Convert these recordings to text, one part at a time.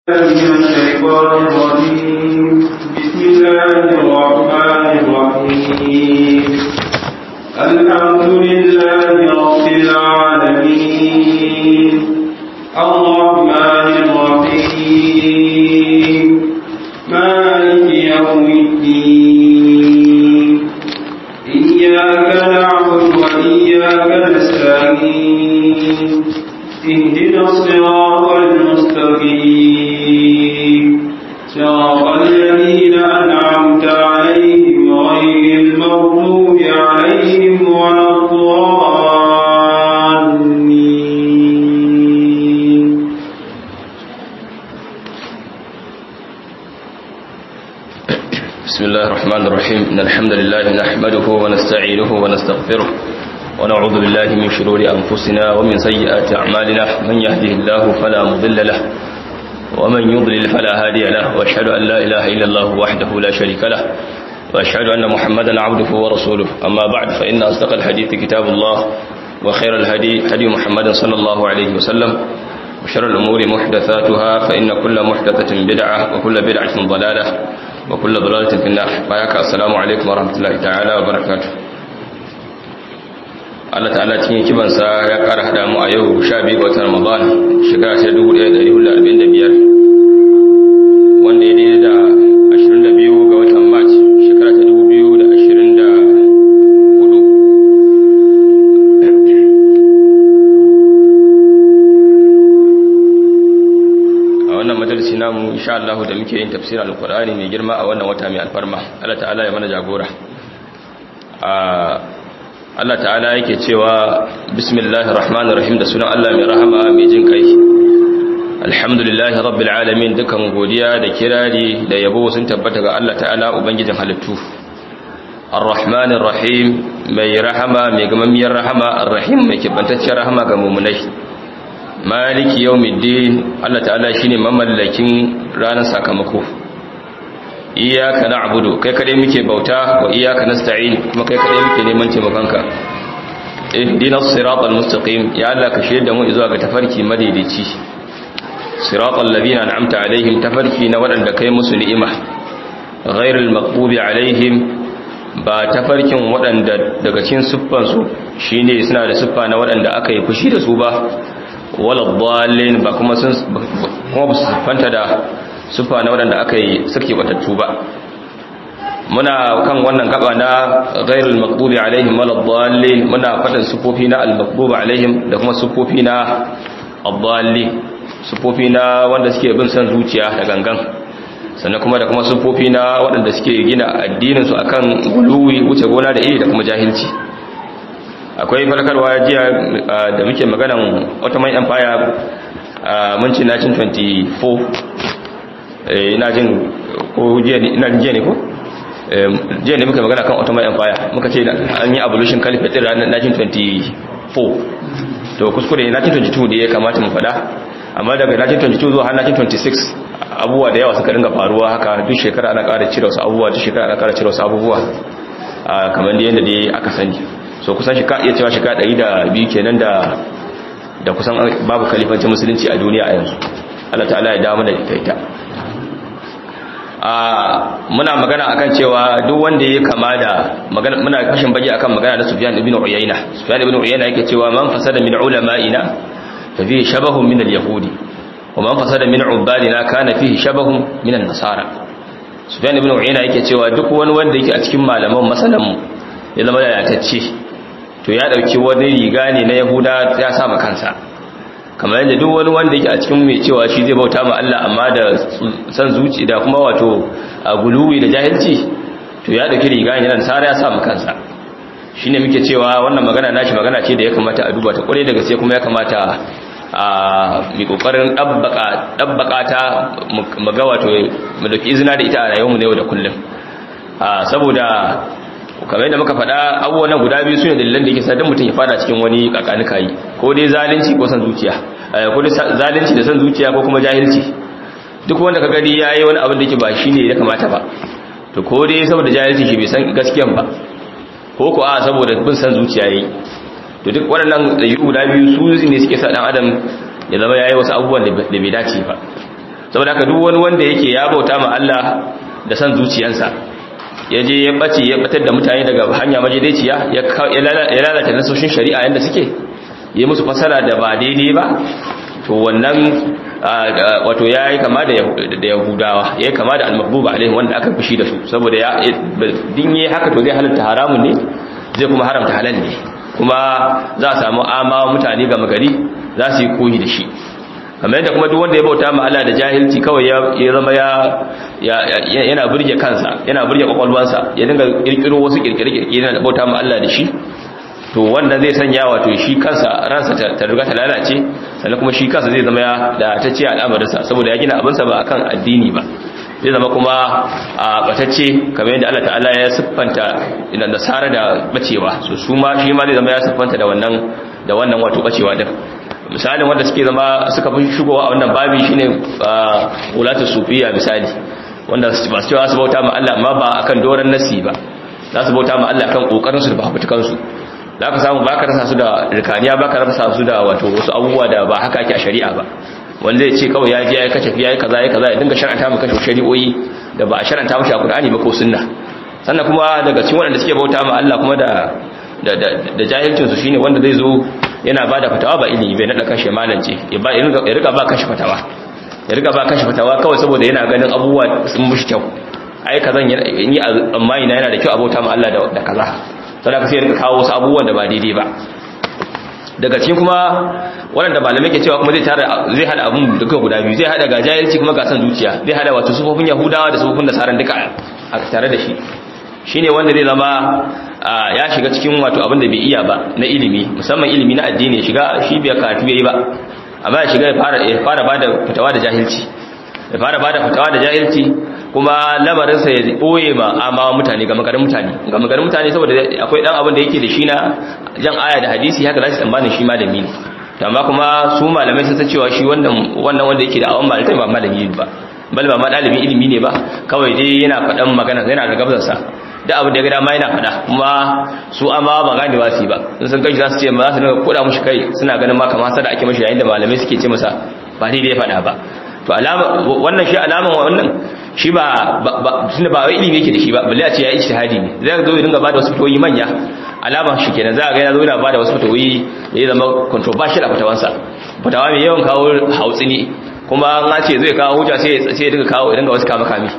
من الشيطان الرجيم بسم الله الرحمن الرحيم الحمد لله رب العالمين الرحمن الرحيم مالك يوم الدين إياك نعبد وإياك نستعين اهدنا الصراط المستقيم صراط الذين أنعمت عليهم غير المغضوب عليهم ولا الضالين بسم الله الرحمن الرحيم إن الحمد لله نحمده ونستعينه ونستغفره ونعوذ بالله من شرور أنفسنا ومن سيئات أعمالنا من يهده الله فلا مضل له ومن يضلل فلا هادي له وأشهد أن لا إله إلا الله وحده لا شريك له وأشهد أن محمدا عبده ورسوله أما بعد فإن أصدق الحديث كتاب الله وخير الهدي هدي محمد صلى الله عليه وسلم وشر الأمور محدثاتها فإن كل محدثة بدعة وكل بدعة ضلالة وكل ضلالة في النار بايك السلام عليكم ورحمة الله تعالى وبركاته Allah ta'ala cikin kibansa ya ƙara haɗa mu a yau 12 ga watan Ramadan shekara ta 1445 wanda ya daidai da 22 ga watan March shekara ta 2024 a wannan majalisi namu insha Allah da muke yin tafsirin alkur'ani mai girma a wannan wata mai alfarma Allah ta'ala ya mana jagora Allah ta'ala yake cewa bismillahir rahmanir rahim da sunan Allah mai rahama mai jin kai alhamdulillahi rabbil alamin dukan godiya da kirari da yabo sun tabbata ga Allah ta'ala ubangijin halittu arrahmanir rahim mai rahama mai gamammiyar rahama arrahim mai kibantacciyar rahama ga mu'minai maliki yawmiddin Allah ta'ala shine mamallakin ranar sakamako iyyaka na'budu kai kadai muke bauta wa iyyaka nasta'in kuma kai kadai muke neman taimakonka ihdinas siratal mustaqim ya Allah ka shirye da mu zuwa ga tafarki madaidaici siratal ladina an'amta alaihim tafarki na wadanda kai musu ni'ima ghairil maghdubi alaihim ba tafarkin wadanda daga cikin siffan su shine suna da siffa na wadanda aka yi fushi da su ba wala dhalin ba kuma sun kuma su siffanta da sufa na waɗanda aka yi suke batattu ba muna kan wannan gaba na ghairul maqdubi alaihim waladdallin muna fadin sufofi na al-maqdubi alaihim da kuma sufofi na ad-dallin sufofi na wanda suke bin san zuciya da gangan sannan kuma da kuma sufofi na waɗanda suke gina addinin su akan guluwi wuce gona da iri da kuma jahilci akwai farkarwa jiya da muke maganan Ottoman Empire mun ci 1924 ina jin ko jiya ne ko jiya ne muka magana kan ottoman empire muka ce an yi abolition caliphate din ranar 1924 to kuskure 1922 da ya kamata mu fada amma daga 1922 zuwa har 1926 abubuwa da yawa suka dinga faruwa haka duk shekara ana ƙara cire wasu abubuwa duk shekara ana ƙara cire wasu abubuwa kamar da yadda dai aka sani so kusan shi ka iya cewa shekara 102 kenan da da kusan babu kalifancin musulunci a duniya a yanzu Allah ta'ala ya dawo da ita muna magana akan cewa duk wanda ya kama da magana muna kashin bage akan magana da Sufyan ibn Uyayna Sufyan ibn Uyayna yake cewa man fasada min ulama'ina fa fihi shabahun min al-yahudi wa man fasada min ubadina kana fihi shabahun min an-nasara Sufyan ibn Uyayna yake cewa duk wani wanda yake a cikin malaman masalan mu ya zama lalatacce to ya dauki wani riga ne na Yahuda ya sa kansa kamar yadda duk wani wanda yake a cikin mai cewa shi zai bauta ma Allah amma da san zuci da kuma wato a guluwi da jahilci to ya dauki riga yana sara ya sa mu kansa shine muke cewa wannan magana nashi magana ce da ya kamata a duba ta kware da gaske kuma ya kamata a mi kokarin dabbaka dabbaka ta mu ga wato mu dauki izina da ita a rayuwar mu na yau da kullum saboda kamar yadda muka faɗa abubuwan guda biyu sune dalilan da yake sa dan mutum ya fada cikin wani kakanika yi ko dai zalunci ko san zuciya ko dai zalunci da san zuciya ko kuma jahilci duk wanda ka gani yayi wani abin da yake ba shine ya kamata ba to ko dai saboda jahilci shi bai san gaskiyan ba ko ko a saboda bin san zuciya yayi to duk waɗannan ɗabi'u guda biyu su ne suke sa ɗan adam ya zama yayi wasu abubuwan da bai dace ba saboda haka duk wani wanda yake ya bauta ma Allah da san zuciyarsa ya je ya bace ya batar da mutane daga hanya majidaiciya ya lalata nasoshin shari'a yanda suke ya musu fasara da ba daidai ba to wannan wato ya yi kama da yahudawa ya yi kama da almakbuba alaihim wanda aka fushi da su saboda ya dinye haka to zai halatta haramun ne zai kuma haramta halal ne kuma za a samu amawa mutane gama gari za su yi koyi da shi kamar yadda kuma duk wanda ya bauta ma Allah da jahilci kawai ya zama ya yana burge kansa yana burge kwakwalwansa ya dinga kirkiro wasu kirkire-kirkire yana bauta ma Allah da shi to wannan zai sanya wato shi kansa ransa ta riga ta lalace sannan kuma shi kansa zai zama ya da ta ce al'amarinsa saboda ya gina abinsa ba akan addini ba zai zama kuma a batacce kamar yadda Allah ta'ala ya siffanta idan da sara da bacewa so su ma shi ma zai zama ya siffanta da wannan da wannan wato bacewa din misalin wanda suke zama suka fi shigowa a wannan babi shine ulatu sufiya misali wanda ba su cewa su bauta ma Allah amma ba akan doran nasi ba za su bauta ma Allah kan kokarin su da fafutukan su za ka samu baka rasa su da rikaniya baka rasa su da wato wasu abubuwa da ba haka ake a shari'a ba wanda zai ce kawai ya je ya kace ya yi kaza ya kaza ya dinga shar'anta maka shari'o'i da ba a shar'anta maka a Qur'ani ba ko sunna sannan kuma daga cikin wanda suke bauta ma Allah kuma da da da jahilcin su shine wanda zai zo yana bada fatawa ba ilimi bai nada kashi malance ya ba ya riga ba kashi fatawa ya riga ba kashi fatawa kawai saboda yana ganin abubuwa sun mushi kyau ai kazan yi amma ina yana da kyau abota ma Allah da kaza sadaka sai ya rika kawo wasu abubuwan da ba daidai ba daga cikin kuma waɗanda malamai ke cewa kuma zai tara zai hada abun duka guda biyu zai hada ga jahilci kuma ga san zuciya zai hada wato sufofin yahudawa da sufofin nasaran duka a tare da shi shine wanda zai zama ya shiga cikin wato abin da bai iya ba na ilimi musamman ilimi na addini ya shiga shi bai karatu yayi ba amma ya shiga ya fara ya fara bada fitawa da jahilci ya fara bada fitawa da jahilci kuma lamarinsa ya ɓoye ma amma mutane ga magarin mutane ga magarin mutane saboda akwai ɗan abin da yake da shi na jan aya da hadisi haka za su tsammanin shi malami ne amma kuma su malamai sun san cewa shi wannan wanda yake da awon malamai ba malami ba bal ba ma ɗalibin ilimi ne ba kawai dai yana faɗan magana yana da gabzarsa da abin da ya gada ma yana faɗa kuma su amma ba gane ba su ba sun san gashi za su ce ma za su dinga koda mushi kai suna ganin ma kamar sada ake mashi yayin da malamai suke ce masa ba daidai ya faɗa ba to alama wannan shi alaman wannan shi ba tunda ba wai ilimi yake da shi ba balle a ce ya ijtihadi ne zai zo ya dinga bada wasu fitoyi manya alama shi kenan za ga yana zo yana bada wasu fitoyi da ya zama controversial a fitawansa fitawa mai yawan kawo hautsi ne kuma an ce zai kawo hujja sai sai ya dinga kawo ya dinga wasu kama kami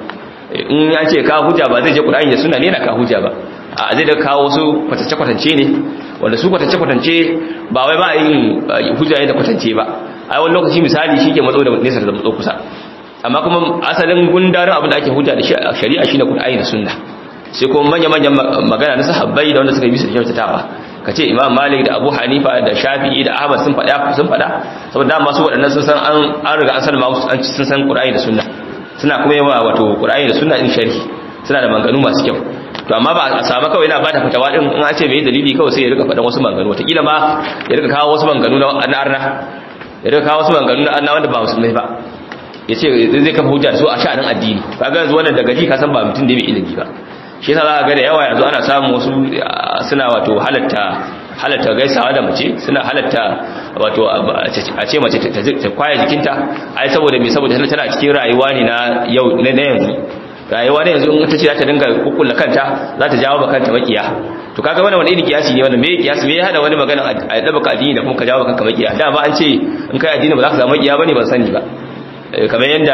in ya ce kawo hujja ba zai je Qur'ani da sunna ne na kawo hujja ba a zai da kawo wasu kwatance kwatance ne wanda su kwatance kwatance ba wai ba yin hujja ne da kwatance ba a wani lokaci misali shi ke matso da nesa da matso kusa amma kuma asalin gundarin abin da ake hujja da shi a shari'a shine Qur'ani da Sunna sai kuma manya-manyan magana na sahabbai da wanda suka yi bisa kyautatawa kace Imam Malik da Abu Hanifa da Shafi'i da Ahmad sun faɗa sun faɗa saboda masu waɗannan sun san an an riga an sallama musu an sun san Qur'ani da Sunna suna kuma yawa wato Qur'ani da Sunna din sharhi suna da manganu masu kyau to amma ba a samu kawai yana bada fatawa din in an ce bai dalili kawai sai ya rika faɗan wasu manganu wataƙila ma ya rika kawo wasu manganu na arna ya rika kawo wasu manganu na arna wanda ba musulmai ba ya ce zai kafa hujja su a sha'anin addini kaga yanzu wannan daga ji ka san ba mutum da mai ilimi ba shi yasa za ga da yawa yanzu ana samun wasu suna wato halatta halatta gaisawa da mace suna halatta wato a ce mace ta kwaya jikinta ai saboda me saboda tana cikin rayuwa ne na yau na yanzu rayuwa ne yanzu in ta ce za ta dinga kukkulla kanta za ta jawo kanta makiya to kaga wannan wani irin kiyasi ne wannan me kiyasi me ya hada wani magana a daba ka addini da kuma ka jawo kanka makiya da ba an ce in kai addini ba za ka samu makiya bane ban sani ba kamar yadda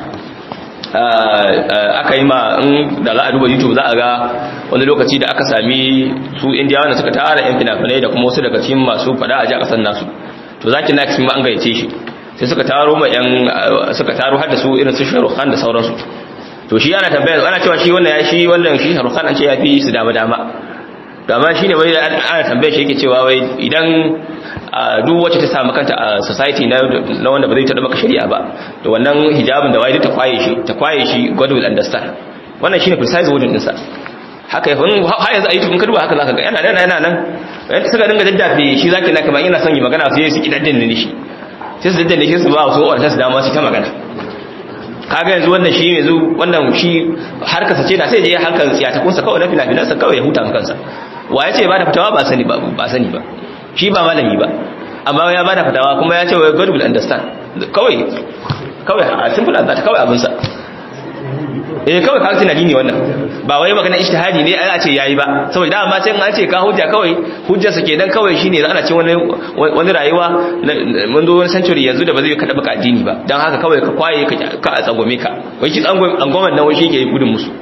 aka yi ma in da za a duba youtube za a ga wani lokaci da aka sami su indiyawa da suka tara yan fina-finai da kuma wasu daga cikin masu fada a ji a kasar nasu to zaki na cikin ma an gayyace shi sai suka taro ma yan suka taro har da su irin su shahrukhan da sauransu to shi ana tambaya ana cewa shi wannan ya shi wannan shi shahrukhan an ce ya fi su dama dama to amma shine wai ana tambaya shi yake cewa wai idan duk wacce ta samu kanta a society na wanda ba zai taɓa maka shari'a ba to wannan hijabin da wai ta kwaye shi ta kwaye shi God will understand wannan shine precise wording din sa haka yafin har yanzu a YouTube in ka duba haka zaka ga yana nan yana nan yanda suka dinga daddafe shi zaki na kamar yana son yi magana sai su kidan ne shi sai su daddafe shi su ba su wanda su dama su ta magana kaga yanzu wannan shi yanzu wannan shi har ka sace da sai je hankal tsiyatakunsa kawai na fina-finansa kawai ya huta kansa wa ya ce ba da fitawa ba sani ba ba sani ba shi ba malami ba amma ya bada fatawa kuma ya ce wa God will understand kawai kawai a simple as that kawai abin sa eh kawai kaga tunani ne wannan ba wai magana ijtihadi ne ana ce yayi ba saboda dama sai an ce ka hujja kawai hujjar sa kenan kawai shine ana ce wani wani rayuwa mun zo wani century yanzu da ba zai kada baka addini ba dan haka kawai ka kwaye ka a tsangome ka wai shi tsangomen nan wai shi ke gudun musu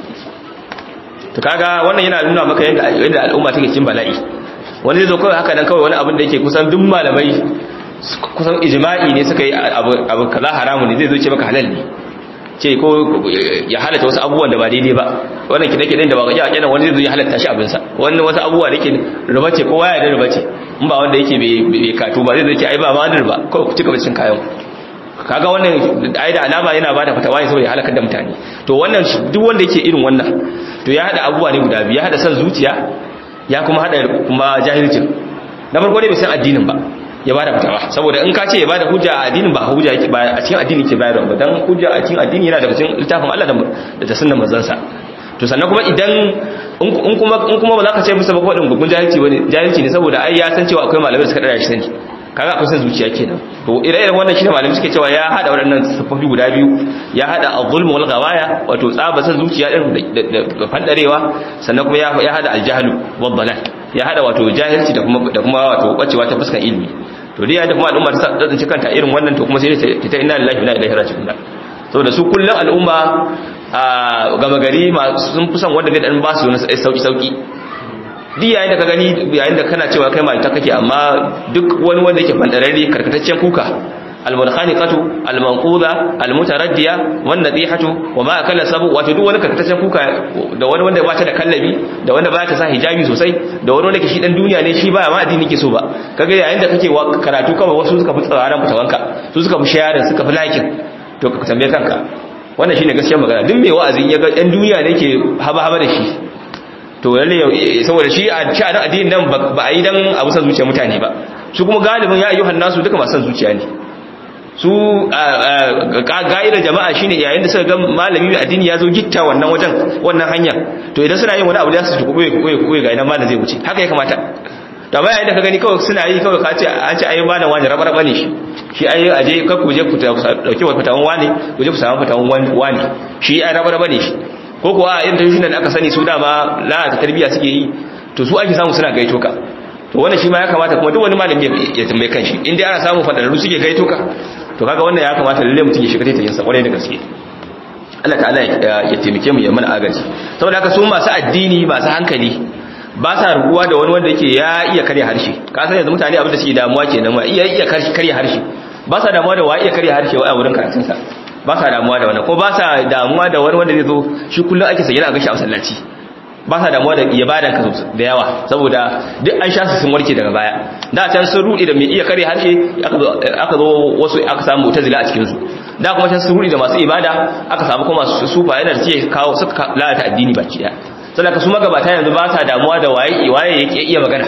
to kaga wannan yana nuna maka yadda yadda al'umma take cikin bala'i wani zai zo kawai haka nan kawai wani abin da yake kusan duk malamai kusan ijma'i ne suka yi abu kaza haramu ne zai zo ce maka halal ne ce ko ya halatta wasu abubuwan da ba daidai ba wannan kide-kiden da ba gaji a kenan wani zai zo ya halatta shi abinsa wannan wasu abubuwa da ke riba ce kowa ya da riba ce in ba wanda yake bai katu ba zai zo ce ai ba ma da riba kawai ku cika bacin kayan kaga wannan ai da alama yana bada fatawa ne saboda ya halakar da mutane to wannan duk wanda yake irin wannan to ya hada abubuwa ne guda biyu ya hada san zuciya ya kuma hada kuma jahilcin na farko dai bai san addinin ba ya bada fitawa saboda in ka ce ya bada hujja a addinin ba hujja yake ba a cikin addini ke bayarwa ba dan hujja a cikin addini yana daga cikin littafin Allah da da sunnar manzon sa to sannan kuma idan in kuma in kuma ba za ka ce musu ba ko din gugun jahilci bane jahilci ne saboda ai ya san cewa akwai malamai da suka dara shi sani kaga akwai san zuciya kenan to ire-iren wannan shine malamai suke cewa ya hada waɗannan sifofi guda biyu ya hada az-zulm wal ghawaya wato tsaba san zuciya din da fandarewa sannan kuma ya hada al-jahlu wal dalal ya hada wato jahilci da kuma da kuma wato bacewa ta fuskan ilimi to dai yadda kuma al'umma ta tsinci kanta irin wannan to kuma sai ta ta inna lillahi wa inna ilaihi raji'un saboda su kullun al'umma a gama gari sun fi son wanda zai dan ba su wani sauki sauki duk yayin da ka gani yayin da kana cewa kai mai ta kake amma duk wani wanda yake fandararre karkataccen kuka almunkhaniqatu almanquda almutaraddiya wan nadihatu wama akala sabu wato duk wani karkataccen kuka da wani wanda ba ta da kallabi da wanda ba ta sa hijabi sosai da wani wanda ke shi dan duniya ne shi ba ma addini ke so ba kaga yayin da kake karatu kawai wasu suka fi tsaran fitawanka su suka fi sharing suka fi liking to ka tambaye kanka wannan shine gaskiyar magana duk mai wa'azi ya ga dan duniya ne ke haba haba da shi to lalle saboda shi a ci a addinin nan ba a yi dan abu san zuciya mutane ba su kuma galibin ya ayyuhan nasu duka masu san zuciya ne su ga'idar jama'a shine yayin da suka ga malami mai addini ya zo gitta wannan wajen wannan hanya to idan suna yin wani abu da su tuku koyi koyi koyi ga ina malam zai wuce haka ya kamata to amma yayin da ka gani kawai suna yi kawai ka ce an ce ayi malam wani rabar bane shi shi ayi aje ka ku je ku dauki wa fatawan wani ku je ku samu fatawan wani shi ayi rabar bane shi ko kuwa irin tashin da aka sani su dama lalata tarbiyya suke yi to su ake samu suna gaito ka to wannan shi ma ya kamata kuma duk wani malami ya tambaye kanshi in dai ana samu fadarru suke gaito ka to kaga wannan ya kamata lalle mutum ya shiga taitayin sa kwarai da gaske Allah ta'ala ya taimake mu ya mana agaji saboda haka su masu addini masu hankali ba sa rubuwa da wani wanda yake ya iya karya harshe ka san yanzu mutane abin da suke damuwa kenan ma iya iya karya harshe ba sa damuwa da wa iya karya harshe wa a wurin karatun sa ba sa damuwa da wannan ko ba sa damuwa da wani wanda zai zo shi kullum ake sanye a gashi a masallaci ba sa damuwa da ibadan ka da yawa saboda duk an sha su sun warke daga baya da can sun rudi da mai iya kare harshe aka zo wasu aka samu mutazila a cikin su da kuma can sun rudi da masu ibada aka samu kuma su sufa yana da suke kawo suka lalata addini baki daya saboda su magabata yanzu ba sa damuwa da waye waye yake iya magana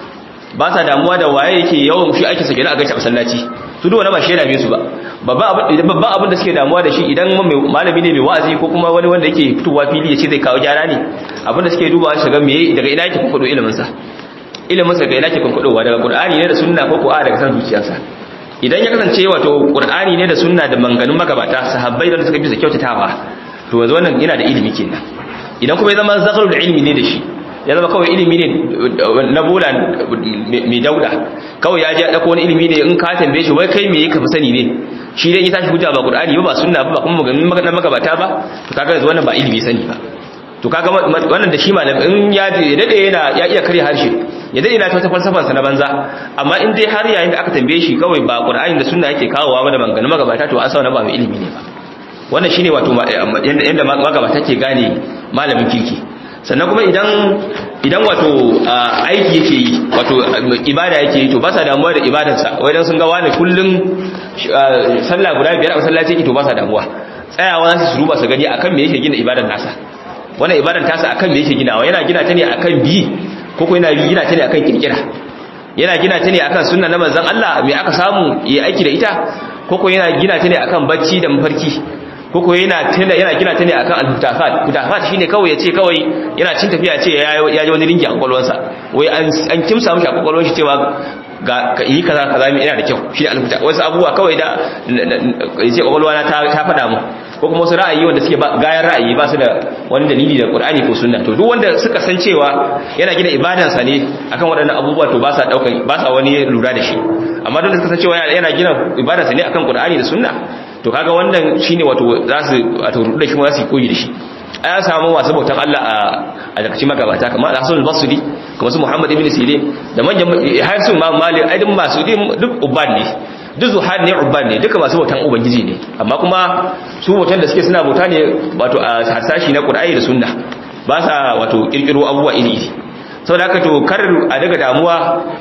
ba sa damuwa da waye yake yawan shi ake sake a gaci a masallaci su duk wani ba shi yana su ba babban abin da suke damuwa da shi idan malami ne mai wa'azi ko kuma wani wanda yake fitowa fili ya ce zai kawo gyara ne abin da suke dubawa shiga me daga ina yake kwakwado iliminsa iliminsa daga ina yake kwakwado daga qur'ani ne da sunna ko ko a daga san zuciyarsa idan ya kasance wato qur'ani ne da sunna da manganun magabata sahabbai da suka bi da kyautatawa to yanzu wannan yana da ilimi kenan idan kuma ya zama zakarul ilmi ne da shi ya zama kawai ilimi ne na bola mai dauda kawai ya ji ya ɗauko wani ilimi ne in ka tambaye shi wai kai me yake fi sani ne shi dai ya tashi hujja ba qur'ani ba ba sunna ba kuma maganin na magabata ba to kaga yanzu wannan ba ilimi sani ba to kaga wannan da shi malam in ya dade yana ya iya kare harshe ya dade yana ta falsafar sa na banza amma in dai har yayin da aka tambaye shi kawai ba qur'ani da sunna yake kawowa ba da maganin magabata to an sa wannan ba mai ilimi ne ba wannan shine wato yanda magabata ke gane malamin kirki sannan kuma idan idan wato aiki yake yi wato ibada yake yi to ba sa damuwa da ibadarsa wai dan sun ga wani kullun sallah guda biyar a masallaci yake to ba sa damuwa tsayawa su ruba su gani akan me yake gina ibadar nasa wannan ibadar tasa akan me yake ginawa yana gina ta ne akan bi ko ko yana gina ta ne akan kirkira yana gina ta ne akan sunna na manzon Allah me aka samu yi aiki da ita ko ko yana gina ta ne akan bacci da mafarki koko yana tana yana gina ta ne akan al-hutafat hutafat shine kawai yace kawai yana cin tafiya ce ya ji wani ringi a kwakwalwarsa wai an an kimsa mishi a kwakwalwar shi cewa ga yi kaza kaza mai ina da kyau shi ne alhuda wasu abubuwa kawai da yace kwakwalwa na ta ta faɗa mu ko kuma wasu ra'ayi wanda suke gayan ra'ayi ba su da wani dalili da Qur'ani ko sunna to duk wanda suka san cewa yana gina ibadansa ne akan waɗannan abubuwa to ba sa daukan ba sa wani lura da shi amma duk da suka san cewa yana gina ibadarsa ne akan Qur'ani da sunna to kaga wannan shine wato za su wato rudu da shi za su koyi da shi a ya samu masu bautan Allah a daga magabata kamar Hassan al-Basri kamar su Muhammad ibn Sirin da manyan har su Imam Malik ai duk masu duk ubad ne duk zuhad ne ubad ne duka masu bautan ubangiji ne amma kuma su bautan da suke suna bauta ne wato a hasashi na Qur'ani da Sunna ba sa wato kirkiro abubuwa iri iri saboda haka to kar a daga damuwa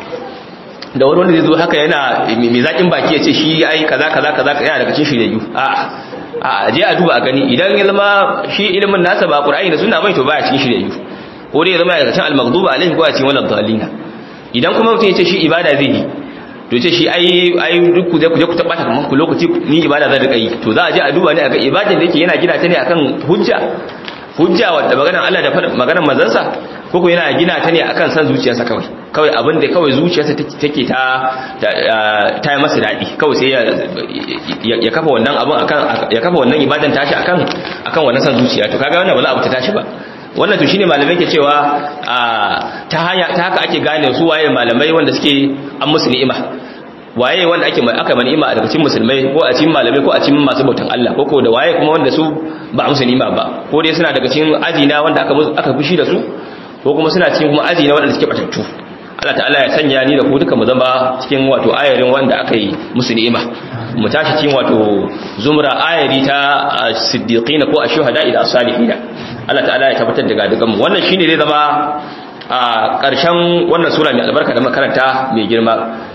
da wani wanda zai zo haka yana mai zakin baki ya ce shi ai kaza kaza kaza yana daga cikin shiryayyu a'a a je a duba a gani idan ya zama shi ilimin nasa ba qur'ani da sunna bai to baya cikin shiryayyu ko dai ya zama daga cikin al-maghdubi alaihi ko a cikin walad dhalina idan kuma mutum ya ce shi ibada zai yi to ce shi ai ai duk ku je ku je ku tabbata kaman ku lokaci ni ibada zan rika yi to za a je a duba ne a ga ibadan da yake yana gina ta ne akan hujja hujja wadda maganar Allah da maganar manzansa ko ko yana gina ta ne akan san zuciyarsa kawai kawai abin da kawai zuciyarsa take ta ta yi masa daɗi kawai sai ya kafa wannan abin akan ya kafa wannan ibadan tashi akan akan wannan san zuciya to kaga wannan ba za a ta tashi ba wannan to shine malamai ke cewa ta hanya ta haka ake gane su waye malamai wanda suke an musu ni'ima waye wanda ake aka mani ni'ima daga cikin musulmai ko a cikin malamai ko a cikin masu bautan Allah ko ko da waye kuma wanda su ba a musu ni'ima ba ko dai suna daga cikin aji na wanda aka aka fushi da su ko kuma suna cikin kuma aji na wanda suke batattu Allah ta'ala ya sanya ni da ku duka mu zama cikin wato ayarin wanda aka yi musu ni'ima mu tashi cikin wato zumra ayari ta siddiqin ko ashuhada ila salihin Allah ta'ala ya tabbatar da gadugan mu wannan shine zai zama a ƙarshen wannan sura mai albarka da makaranta mai girma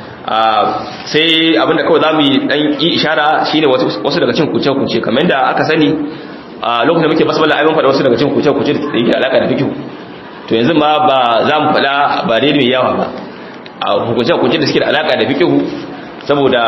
sai abinda kawai zamu yi dan yi ishara shine wasu daga cikin kuce kuce kamar da aka sani a lokacin da muke basmala ayyukan fada wasu daga cikin kuce kuce da yake alaka da fiqh to yanzu ma ba za mu fada ba dai mai yawa ba a hukunce hukunce da suke da alaka da fiqh saboda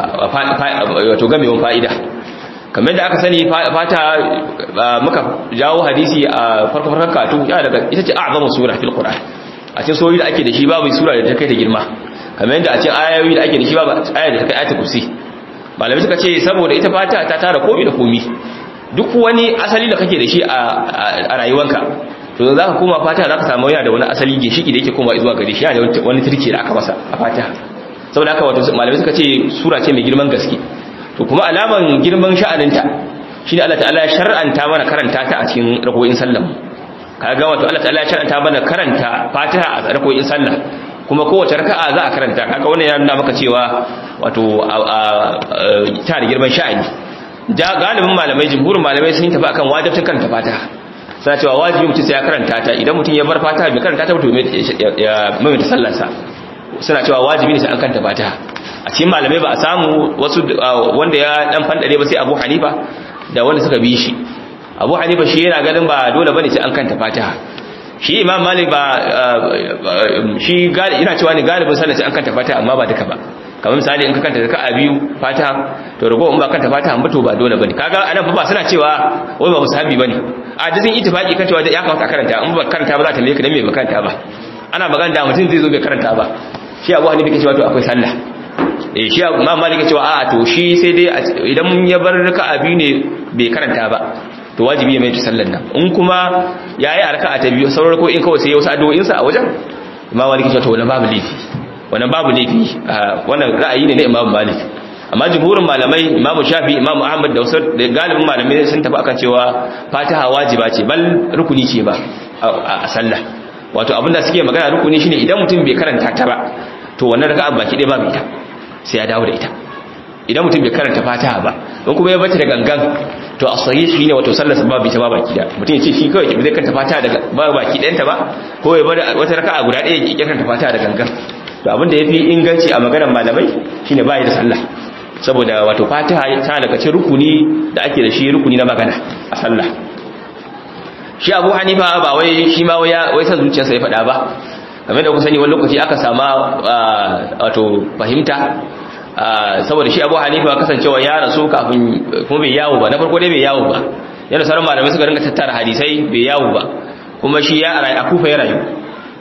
wato gamewan fa'ida kamar da aka sani fata muka jawo hadisi a farko farkon katu ya daga ita ce a'zamu sura fil qur'an a cikin soyi da ake da shi babu sura da ta kai ta girma kamar yadda a cikin ayoyi da ake da shi babu aya da ta kai ayatul kursi malamai suka ce saboda ita fata ta tara komai da komai duk wani asali da kake da shi a rayuwanka to za ka koma fata za ka samu yana da wani asali ginshiki da yake koma zuwa gare shi yana da wani turke da aka masa a fata saboda haka wato malamai suka ce sura ce mai girman gaske to kuma alaman girman sha'aninta shine Allah ta'ala ya shar'anta mana karanta ta a cikin rakoyin sallah kaga wato Allah ta'ala ya shar'anta mana karanta Fatiha a rakoyin sallah kuma kowace raka'a za a karanta kaga wannan ya nuna maka cewa wato ta da girman sha'ani da galibin malamai jumhurin malamai sun tafi akan wajibin karanta Fatiha suna cewa wajibi mutum sai ya karanta ta idan mutum ya bar Fatiha bai karanta ta mutum ya maimaita sallarsa suna cewa wajibi ne sai an karanta Fatiha a cikin malamai ba a samu wasu wanda ya dan fandare ba sai Abu Hanifa da wanda suka bi shi Abu Hanifa shi yana ganin ba dole bane sai an kanta Fatiha shi Imam Malik ba shi gali ina cewa ne galibin sallah sai an kanta Fatiha amma ba duka ba kamar misali in ka kanta raka'a biyu Fatiha to rago in ba kanta Fatiha ba to ba dole bane kaga anan fa ba suna cewa wai ba musahabi bane a dizin ittifaqi kan cewa ya kamata karanta in ba karanta ba za ta me ka dan me ba karanta ba ana magana da mutum zai zo bai karanta ba shi Abu Hanifa ke cewa to akwai sallah eh shi Imam Malik ya ce a to shi sai dai idan mun ya bar raka'a biyu ne bai karanta ba to wajibi ya mai sallar nan in kuma yayi a raka'a ta biyu sauran ko in kawai sai ya wasu addu'o'in sa a wajen Imam Malik ya ce to wannan babu laifi wannan babu laifi wannan ra'ayi ne na Imam Malik amma jumhurin malamai Imam Shafi Imam Ahmad da wasu galibin malamai sun tafi akan cewa Fatiha wajiba ce bal rukuni ce ba a sallah wato abinda suke magana rukuni shine idan mutum bai karanta ta ba to wannan raka'a baki ɗaya babu ita sai ya dawo da ita idan mutum bai karanta fatiha ba don kuma ya bata da gangan to a sahih shine wato sallar sa babu ita ba baki da mutum ya ce shi kawai bai karanta fatiha daga ba baki ɗayanta ba ko ya bar wata raka'a guda ɗaya ya karanta fatiha da gangan to abin da yafi inganci a maganar malamai shine ba da sallah saboda wato fatiha ta daga cikin rukuni da ake da shi rukuni na magana a sallah shi abu hanifa ba wai shi ma wai san zuciyarsa ya faɗa ba game da ku sani wani lokaci aka sama wato fahimta saboda shi abu hanifa kasancewa ya rasu kafin kuma bai yawo ba na farko dai bai yawo ba yana sauran malamai suka ringa tattara hadisai bai yawo ba kuma shi ya rayu a kufa ya rayu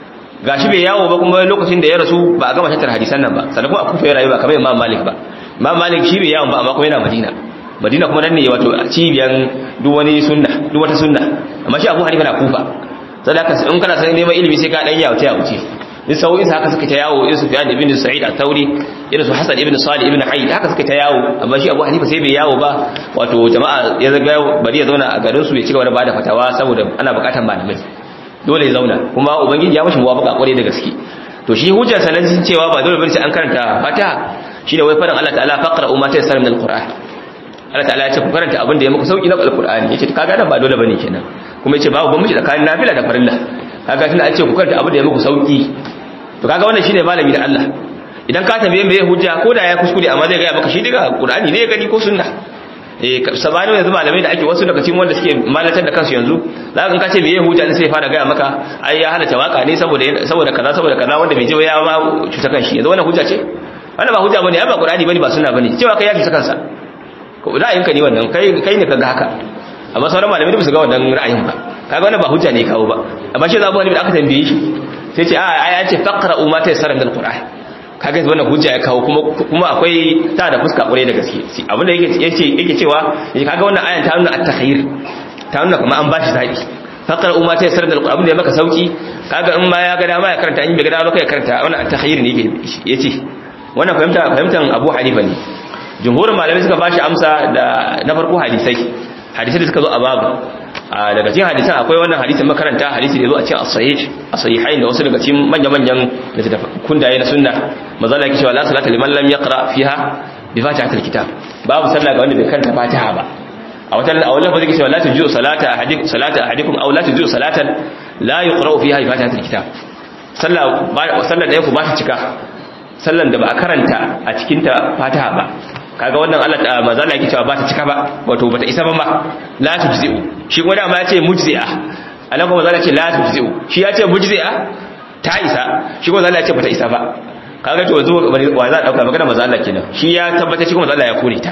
gashi bai yawo ba kuma lokacin da ya rasu ba a gama tattara hadisan nan ba sannan kuma a kufa ya rayu ba kamar imam malik ba imam malik shi bai yawon ba amma kuma yana madina madina kuma nan ne wato cibiyan duk wani sunna duk wata sunna amma shi abu hanifa na kufa sai haka in kana san neman ilimi sai ka dan yawo ta yawo ce in sau'in haka suka ta yawo irin sufyan ibn sa'id at-tauri irin su hasan ibn salih ibn hayd haka suka ta yawo amma shi abu hanifa sai bai yawo ba wato jama'a ya zaga bari ya zauna a garin su ya cigaba da bada fatawa saboda ana bukatan malamai dole ya zauna kuma ubangiji ya mashi muwafaqa kware da gaske to shi hujjar sanan cewa ba dole bane sai an karanta fatiha shine wai faɗin Allah ta'ala faqra umma ta yassara min al-qur'an Allah ta'ala ya ce ku karanta abin da ya muku sauki na alqur'ani yace kaga nan ba dole bane kenan kuma yace babu bambanci tsakanin nafila da farilla kaga tunda an ce ku karanta abin da ya muku sauki to kaga wannan shine malami da Allah idan ka tambaye me hujja ko da ya kuskure amma zai ga maka shi daga qur'ani ne ya gani ko sunna eh sabani yanzu malamai da ake wasu daga cikin wanda suke malatar da kansu yanzu za ka ce me hujja ne sai fara ga maka ai ya halatta waka ne saboda saboda kaza saboda kaza wanda bai je ya ma cuta kanshi yanzu wannan hujja ce wannan ba hujja bane ya ba qur'ani bane ba sunna bane cewa kai ya cuta kansa ko ra'ayinka ne wannan kai kai ne kaga haka amma sauran malamai ba su ga wannan ra'ayin ba kaga wannan ba hujja ne kawo ba amma shi zabu wani da aka tambaye shi sai ce a ai an ce faqra'u ma tayassara min alquran kaga wannan hujja ya kawo kuma kuma akwai ta da fuska kure da gaske abinda yake yace yake cewa kaga wannan ayan ta nuna at-takhayyur ta nuna kuma an bashi zabi faqra'u ma tayassara min alquran abinda ya maka sauki kaga in ma ya ga dama ya karanta in bai ga dama ya karanta wannan at-takhayyur ne yake yace wannan fahimta fahimtan Abu Hanifa ne jumhurin malamai suka bashi amsa da na farko hadisai hadisai da suka zo a babu daga cikin hadisan akwai wannan hadisin makaranta hadisi da zo a cikin as-sahih as-sahihain da wasu daga cikin manya-manyan da kundaye na sunna manzo Allah yake cewa la salata liman lam yaqra fiha bi fatihatil kitab babu sallah ga wanda bai karanta fatiha ba a wata a wannan fadin cewa la tuju salata ahadikum salata ahadikum aw la tuju salatan la yuqra fiha bi fatihatil kitab sallah sallar da yake ba ta cika sallan da ba a karanta a cikin ta fatiha ba kaga wannan Allah ta mazala yake cewa ba ta cika ba wato bata isa ba ma la tujzi'u shi kuma da ma ya ce mujzi'a Allah kuma mazala ce la tujzi'u shi ya ce mujzi'a ta isa shi kuma mazala ya ce bata isa ba kaga to zo wa za a dauka magana mazala kenan shi ya tabbata shi kuma mazala ya kore ta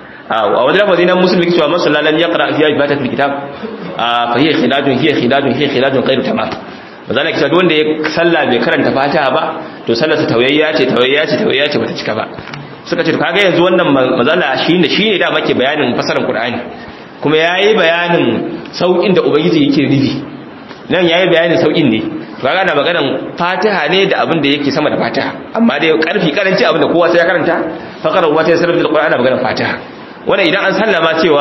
a wani lafazi na musulmi yake cewa man sallalan yaqra fi fatihatil kitab fa hiya khidajun hiya khidajun hiya khidajun ghairu tamam mazala yake cewa wanda ya salla bai karanta fatiha ba to sallarsa tawayya ce tawayya ce tawayya ce bata cika ba suka ce kaga yanzu wannan mazala shine shine da muke bayanin fasarar Qur'ani kuma yayi bayanin saukin da ubangiji yake nufi nan yayi bayanin saukin ne kaga na maganan Fatiha ne da abin da yake sama da Fatiha amma dai karfi karanci abin da kowa sai ya karanta faqara wa ta sarrafa Qur'ani maganan Fatiha wannan idan an sallama cewa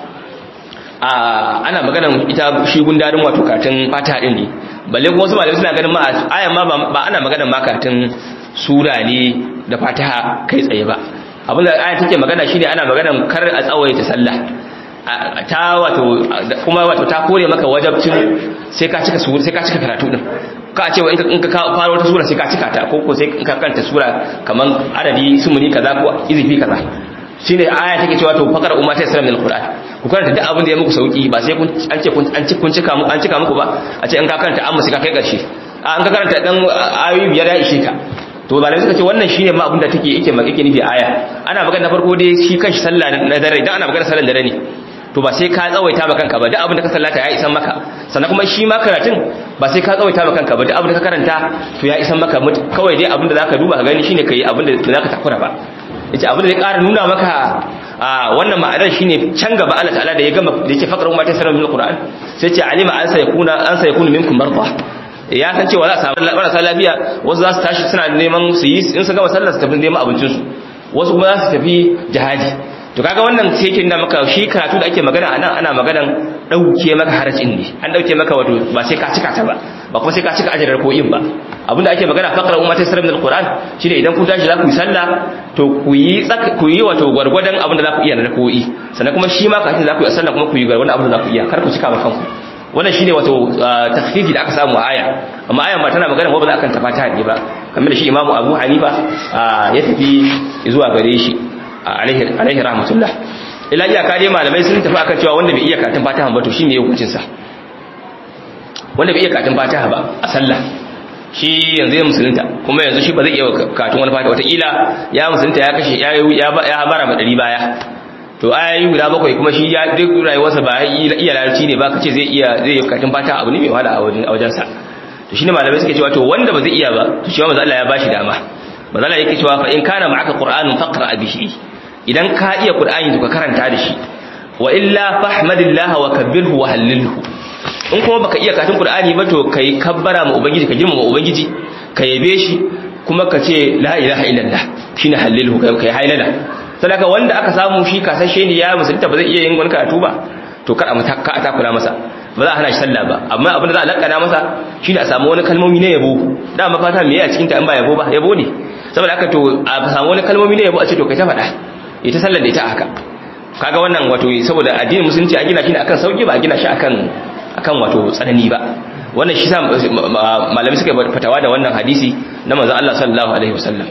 a ana maganan ita shi gundarin wato katin Fatiha din ne balle kuma wasu malamai suna ganin ma ayan ma ba ana maganan makatin sura ne da fataha kai tsaye ba abinda aya take magana shine ana maganan kar a tsawaita sallah ta wato kuma wato ta kore maka wajabcin sai ka cika sura sai ka cika karatu din ka ce in ka fara wata sura sai ka cika ta ko ko sai in ka karanta sura kaman adadi sumuni kaza ko izifi kaza shine aya take cewa to faqara umma ta sallam alquran ku karanta duk abin da ya muku sauki ba sai kun an ce kun an kun cika mu an cika muku ba a ce in ka karanta amma sai ka kai karshe an ka karanta dan ayoyi biyar ya ishe ka to malamai suka ce wannan shine ma abinda take yake yake nufi aya ana magana na farko dai shi kanshi sallah na dare idan ana magana sallar dare ne to ba sai ka tsawaita ba kanka ba duk abinda ka sallata ya isan maka sannan kuma shi ma karatun ba sai ka tsawaita ba kanka ba duk abinda ka karanta to ya isan maka kawai dai abinda zaka duba ka gani shine kai abinda da zaka takura ba yace abinda zai ƙara nuna maka a wannan ma'anar shine can gaba Allah ta'ala da ya gama da yake fakar umma ta sanar min alquran sai ce alima an sayakuna an sayakunu minkum marda ya san cewa za a samu marasa lafiya wasu za su tashi suna neman su yi in su gama sallar su tafi neman abincinsu wasu kuma za su tafi jihadi to kaga wannan sai yake nuna maka shi karatu da ake magana a nan ana maganan ɗauke maka harajin ne an ɗauke maka wato ba sai ka cika ta ba ba kuma sai ka cika ajarar koyin ba abinda ake magana fakar umma ta sarrafa alquran shine idan kun tashi za ku yi sallah to ku yi ku yi wato gwargwadon abin da za ku iya na koyi sannan kuma shi ma kafin za ku yi sallah kuma ku yi gwargwadon abin da za ku iya kar ku cika ba kanku wannan shine wato takhfifi da aka samu aya amma ayan ba tana magana ba za a kan tafata ne ba kamar da shi imamu abu hanifa ya tafi zuwa gare shi alaihi alaihi rahmatullah ila iya kare malamai sun tafi akan cewa wanda bai iya karatun fatiha ba to shine hukuncin sa wanda bai iya karatun fatiha ba a sallah shi yanzu ya musulunta kuma yanzu shi ba zai iya karatun wani fatiha wataƙila ya musulunta ya kashe ya ya habara ma ɗari baya to ayoyi guda bakwai kuma shi ya duk rayuwarsa ba iya larabci ne ba kace zai iya zai yi karatun fata abu ne mai wahala a wajen sa to shine malamai suke cewa to wanda ba zai iya ba to shi ma manzo Allah ya bashi dama manzo Allah yake cewa fa in kana ma'aka qur'anun faqra bihi idan ka iya qur'ani to ka karanta da shi wa illa fahmadillah wa kabbirhu wa hallilhu in kuma baka iya karatun qur'ani ba to kai kabbara ma ubangiji ka girmama ubangiji ka yabe shi kuma ka ce la ilaha illallah shine hallilhu kai hailala sadaka wanda aka samu shi kasashe ne ya musulunta ba zai iya yin wani karatu ba to kar a mata ka takura masa ba za a hana shi sallah ba amma abin da za a lakana masa shine a samu wani kalmomi na yabo da mafata me ya cikin ta in ba yabo ba yabo ne saboda haka to a samu wani kalmomi na yabo a ce to kai ta faɗa ita sallar da ita haka kaga wannan wato saboda addinin musulunci an gina shi ne akan sauki ba a gina shi akan akan wato tsanani ba wannan shi sa malami suka fatawa da wannan hadisi na manzon Allah sallallahu alaihi wasallam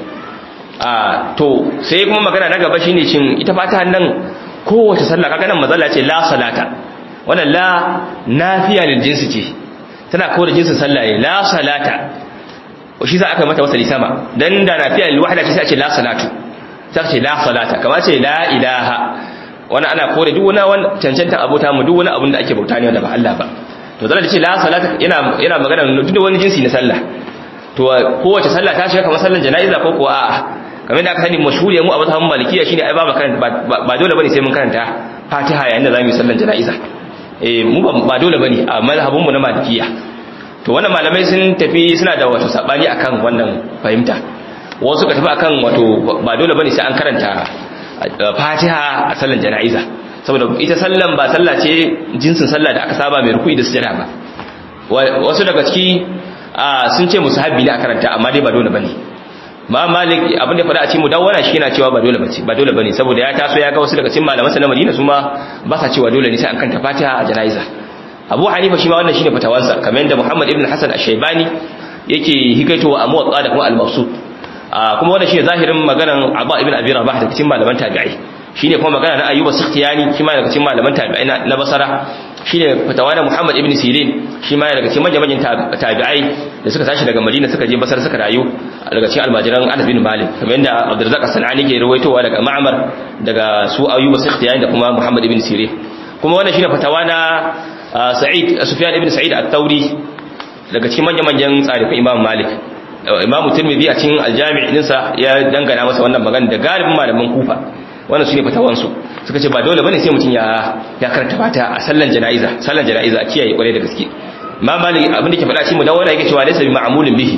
a to sai kuma magana na gaba shine cin ita fata nan kowace sallah kaga nan mazalla ce la salata wannan la nafiya lil jinsi ce tana kawo da jinsin sallah ne la salata shi za aka mata wasali sama dan da nafiya lil wahda ce sai a ce la salatu sai ce la salata kamar ce la ilaha wannan ana kore duk wani cancanta abota mu duk wani abin da ake bauta ne wanda ba Allah ba to zalla ce la salata yana yana magana duk wani jinsi na sallah to kowace sallah ta shiga kamar sallan jana'iza ko kuwa a'a kamar da aka sani mashhuri mu a mazhabin malikiya shine ai ba karanta ba dole bane sai mun karanta Fatiha yayin da zamu yi sallan jana'iza eh mu ba dole bane a mazhabin mu na malikiya to wannan malamai sun tafi suna da wato sabani akan wannan fahimta wasu ka tafi akan wato ba dole bane sai an karanta Fatiha a sallan jana'iza saboda ita sallan ba sallah ce jinsin sallah da aka saba mai ruku'i da sujada ba wasu daga ciki sun ce musahabi ne a karanta amma dai ba dole bane ma malik abin da fada a cikin mudawwana shi yana cewa ba dole bace ba dole bane saboda ya taso ya ga wasu daga cikin malaman na Madina su ma ba sa cewa dole ne sai an kanta Fatiha a janaiza Abu Hanifa shi ma wannan shine fatawansa kamar yadda Muhammad ibn Hassan ash-Shaybani yake hikaitowa a Muwatta da kuma al-Mabsut kuma wannan shine zahirin maganar Abu ibn Abi Rabah da cikin malaman tabi'ai shine kuma magana na Ayyub as-Sikhtiyani shi ma daga cikin malaman tabi'ai na Basra shine fatawa da Muhammad ibn Sirin shi ma daga cikin manyan tabi'ai da suka tashi daga Madina suka je Basra suka rayu daga cikin almajiran Anas bin Malik kamar yadda Abdurrazzaq as-Sanani ke rawaitowa daga Ma'mar daga su Ayyub as-Sikhtiyani da kuma Muhammad ibn Sirin kuma wannan shine fatawa na Sa'id Sufyan ibn Sa'id at-Tawri daga cikin manyan manyan tsarifin Imam Malik Imam Tirmidhi a cikin al-Jami' ɗinsa ya dangana masa wannan magana da galibin malaman Kufa wannan su ne fatawansu suka ce ba dole bane sai mutum ya ya karanta fata a sallan jana'iza sallan jana'iza a kiyaye kware da gaske ma malik abin da ke faɗa shi mu dawo yake cewa laysa bi ma'mulin bihi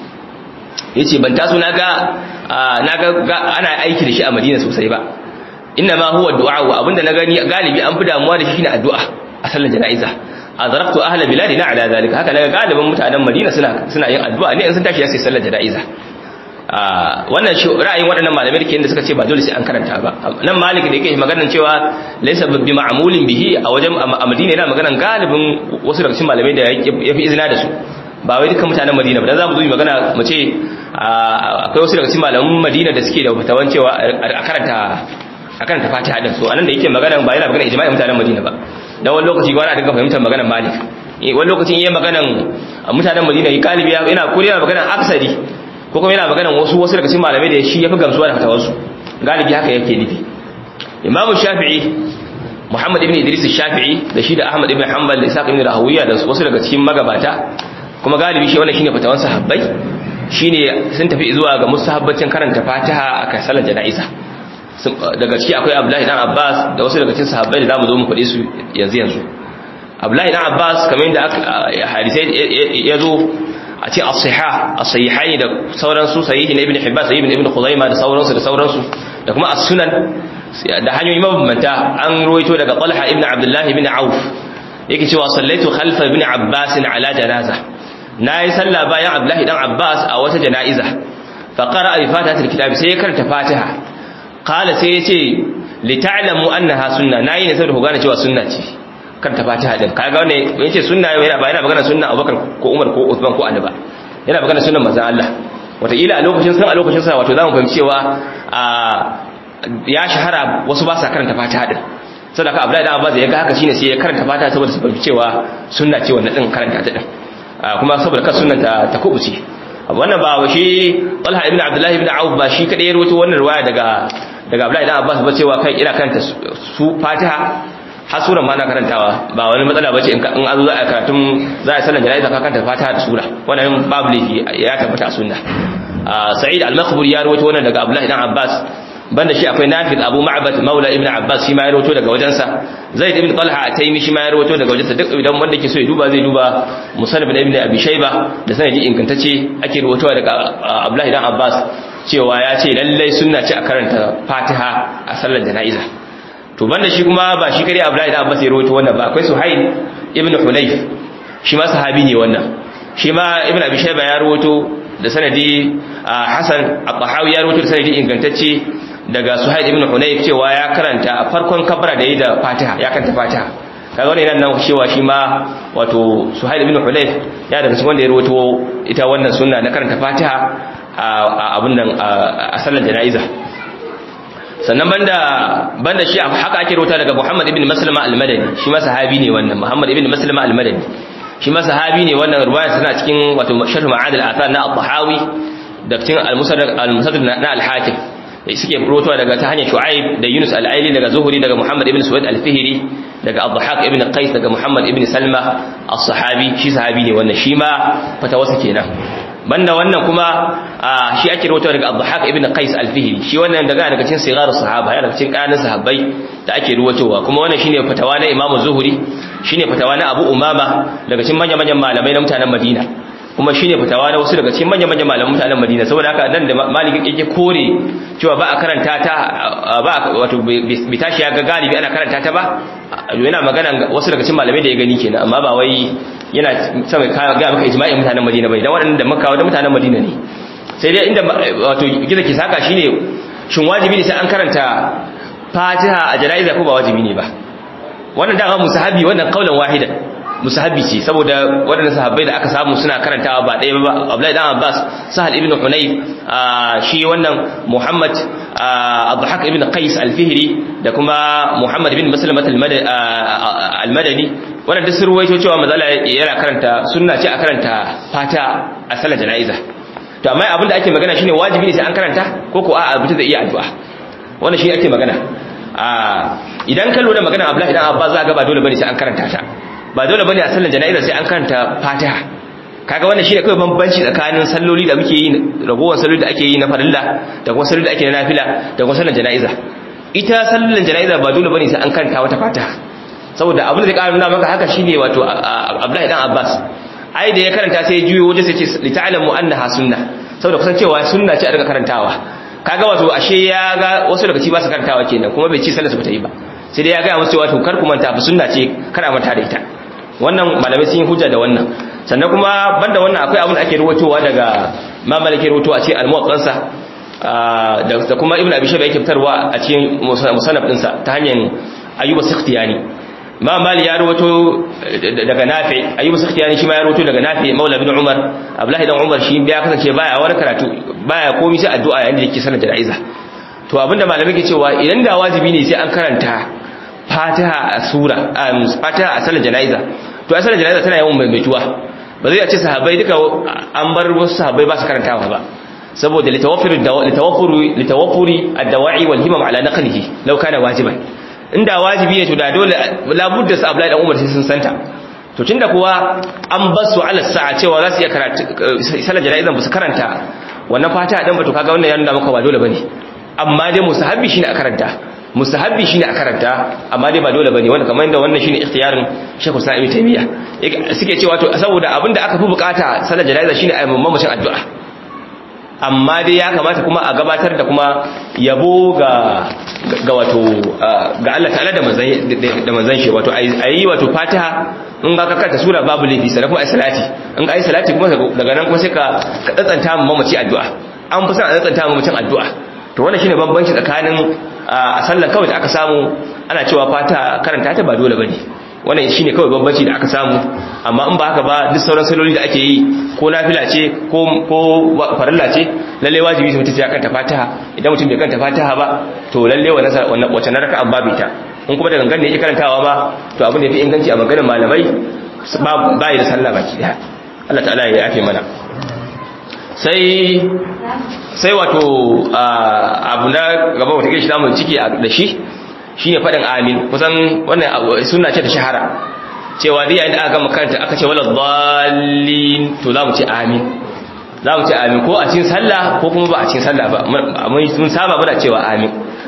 yace ban taso naga naga ana aiki da shi a Madina sosai ba inna ma huwa du'a wa abinda na gani galibi an fi damuwa da shi shine addu'a a sallan jana'iza azraqtu ahla biladina ala zalika haka naga galibin mutanen Madina suna suna yin addu'a ne in sun tashi sai sallar jana'iza wannan shi ra'ayin waɗannan malamai da ke da suka ce ba dole sai an karanta ba nan malik da yake maganar cewa laysa bi ma'mulin bihi a wajen a Madina yana maganar galibin wasu daga cikin malamai da ya fi izina da su ba wai dukkan mutanen Madina ba dan zamu zo mu magana mu ce akwai wasu daga cikin malaman Madina da suke da fatawan cewa a karanta a karanta Fatiha din so anan da yake magana ba yana magana ijma'in mutanen Madina ba dan wani lokaci gwara dinga fahimtar maganar Malik wani lokacin yayin maganar mutanen Madina galibi yana kuriya maganar aksari ko kuma yana maganan wasu wasu daga cikin malamai da shi yafi gamsuwa da fatawarsu galibi haka yake nufi Imam Shafi'i Muhammad ibn Idris Shafi'i da shi da Ahmad ibn Hanbal da Isaac ibn Rahawiya da wasu daga cikin magabata kuma galibi shi wannan shine fatawan sahabbai shine sun tafi zuwa ga musahabbacin karanta Fatiha a kan salar jana'iza daga ciki akwai Abdullahi dan Abbas da wasu daga cikin sahabbai da zamu zo mu faɗe su yanzu yanzu Abdullahi dan Abbas kamar yadda hadisai ya zo a ce as-sihah as-sahihaini da sauransu sahihi na ibn hibban sahihi ibn khuzaimah da sauransu da sauransu da kuma as-sunan da hanyoyi mabambanta an ruwaito daga talha ibn abdullah ibn auf yake cewa sallaitu khalfa ibn abbas ala janaza nayi sallah bayan abdullah dan abbas a wata janaiza fa qara'a bi fatihatil kitab sai ya karanta fatiha qala sai yace li ta'lamu annaha sunna nayi ne saboda ku gane cewa sunna ce karanta fatiha din kaga wannan yace sunna yana ba yana magana sunna Abubakar ko Umar ko Uthman ko Ali ba yana magana sunnan manzon Allah wataƙila a lokacin san a lokacin sa wato zamu fahimci cewa ya shahara wasu ba sa karanta fatiha din saboda Abdullahi dan Abbas ya ga haka shine sai ya karanta fatiha saboda su fahimci cewa sunna ce wannan din karanta ta din kuma saboda kan sunnan ta ta kubuce wannan ba shi Talha ibn Abdullah ibn Auf ba shi kadai ya rawaito wannan riwaya daga daga Abdullahi dan Abbas ba cewa kai ina karanta su fatiha har suran ma na karantawa ba wani matsala bace in an zo za a karatun za a sallan jana'iza ka karanta fatiha da sura wannan babu laifi ya tabbata a sunna sa'id al-makhburi ya rawaito wannan daga abdullahi dan abbas banda shi akwai nafi abu ma'bad maula ibn abbas shi ma ya rawaito daga wajensa zaid ibn talha at-taymi shi ma ya rawaito daga wajensa duk idan wanda ke so ya duba zai duba musannaf ibn abi shayba da sanadi ingantacce ake rawaitowa daga abdullahi dan abbas cewa ya ce lallai sunna ce a karanta fatiha a sallar jana'iza to banda shi kuma ba shi kare abdullahi dan abbas ya rawaito wannan ba akwai suhail ibn hunayf shi ma sahabi ne wannan shi ma ibn abi shayba ya rawaito da sanadi hasan at-tahawi ya rawaito da sanadi ingantacce daga suhail ibn hunayf cewa ya karanta a farkon kabara da yi da fatiha ya karanta fatiha kaga wannan yana nan cewa shi ma wato suhail ibn hunayf ya daga cikin wanda ya rawaito ita wannan sunna na karanta fatiha a abin nan a sallar jana'iza sannan banda banda shi haka ake rota daga Muhammad ibn Maslama al-Madani shi ma sahabi ne wannan Muhammad ibn Maslama al-Madani shi ma sahabi ne wannan ruwaya tana cikin wato sharh ma'ad al-athar na al-Tahawi da cikin al-Musaddaq al-Musaddaq na al-Hakim suke rotowa daga ta hanyar Shu'aib da Yunus al-Aili daga Zuhri daga Muhammad ibn Suwaid al-Fihri daga Abdulhaq ibn Qais daga Muhammad ibn Salma as-Sahabi shi sahabi ne wannan shi ma fatawarsa kenan banda wannan kuma shi ake rawaito daga Abdulhaq ibn Qais al-Fihri shi wannan daga daga cikin sigarus sahaba yana cikin ƙananan sahabbai da ake ruwatowa kuma wannan shine fatawa na Imam Zuhri shine fatawa na Abu Umama daga cikin manyan manyan malamai na mutanen Madina kuma shine fitawa na wasu daga cikin manyan manyan malaman mutanen Madina saboda haka nan da Malik yake kore cewa ba a karanta ta ba wato bi tashi ya ga galibi ana karanta ta ba yana magana wasu daga cikin malamai da ya gani kenan amma ba wai yana sama ga maka ijma'in mutanen Madina bane dan waɗanda Makka da mutanen Madina ne sai dai inda wato gida ke saka shine shin wajibi ne sai an karanta Fatiha a jana'iza ko ba wajibi ne ba wannan da musahabi wannan kaulan wahidan musahabi ce saboda waɗannan sahabbai da aka samu suna karantawa ba ɗaya ba Abdullahi dan Abbas Sahal ibn Hunayf shi wannan Muhammad Abdulhaq ibn Qais al-Fihri da kuma Muhammad ibn Maslamat al-Madani wannan duk sun ruwaito cewa mazala yana karanta sunna ce a karanta fata a salar jana'iza to amma abin da ake magana shine wajibi ne sai an karanta ko ko a'a mutum zai iya addu'a wannan shi ake magana idan ka lura magana Abdullahi dan Abbas za ga ba dole bane sai an karanta ta ba dole bane a sallar jana'iza sai an karanta Fatiha kaga wannan shine kawai bambanci tsakanin salloli da muke yi ragowar salloli da ake yi na farilla da kuma salloli da ake na nafila da kuma sallar jana'iza ita sallar jana'iza ba dole bane sai an karanta wata Fatiha saboda abin da zai ƙara nuna maka haka shine wato Abdullahi dan Abbas ai da ya karanta sai ya juyo waje sai ce li ta'lamu annaha sunna saboda kusan cewa sunna ce a daga karantawa kaga wato ashe ya ga wasu daga ci ba su karantawa kenan kuma bai ci sallar su ba ta yi ba sai dai ya ga musu wato kar ku manta fa sunna ce kada manta da ita wannan malamai sun yi hujja da wannan sannan kuma banda wannan akwai abin da ake ruwatowa daga mamalike ruwato a cikin al-muwaqqansa da kuma ibnu abi shayba yake fitarwa a cikin musannaf dinsa ta hanyar ayyuba sikhtiyani ma mali ya rawato daga nafi ayyuba sakhtiyani shi ma ya rawato daga nafi maula bin umar abdullahi dan umar shi ya kasance baya wani karatu baya komai sai addu'a yayin da yake sanar jana'iza to abinda malamai ke cewa idan da wajibi ne sai an karanta fatiha a sura fatiha a sanar jana'iza to a sanar jana'iza tana yawan maimaituwa ba zai ce sahabbai duka an bar wasu sahabbai ba su karantawa ba saboda litawaffuri litawaffuri litawaffuri ad-dawa'i wal himam ala naqlihi law kana wajiban inda wajibi ne to da dole labudda su Abdullahi dan Umar sai sun santa to tunda kuwa an basu ala sa'a cewa za su iya karatu salar jana'izan ba su karanta wannan fata dan ba to kaga wannan ya nuna maka ba dole bane amma dai musahabbi shine a karanta musahabbi shine a karanta amma dai ba dole bane wannan kamar inda wannan shine ikhtiyarin Sheikh Usman Ibn Taymiyyah suke cewa to saboda abinda aka fi bukata salar jana'iza shine a mamacin addu'a amma dai ya kamata kuma a gabatar da kuma yabo ga ga wato ga Allah ta'ala da manzan da manzan shi wato ayi wato Fatiha in ga ka karanta sura babu laifi sai kuma ayi salati in ga ayi salati kuma daga nan kuma sai ka ka tsantsanta mu mamaci addu'a an fi son a tsantsanta mu mamacin addu'a to wannan shine bambanci tsakanin a sallan kawai da aka samu ana cewa Fatiha karanta ta ba dole bane wannan shine kawai bambanci da aka samu amma in ba haka ba duk sauran saloli da ake yi ko nafila ce ko ko farilla ce lalle wajibi sai mutum ya kanta Fatiha idan mutum bai kanta Fatiha ba to lalle wannan wannan wace na raka'a babu ita in kuma da gangan ne yake karantawa ba to abin da yafi inganci a maganar malamai ba ba da sallah baki daya Allah ta'ala ya yafe mana sai sai wato abu na gaba wata gishi zamu ciki da shi shine fadin amin kusan wannan sunna ce ta shahara cewa dai yayin da aka gama karanta aka ce wala dhallin to za mu ce amin za mu ce amin ko a cikin sallah ko kuma ba a cikin sallah ba mun saba muna cewa amin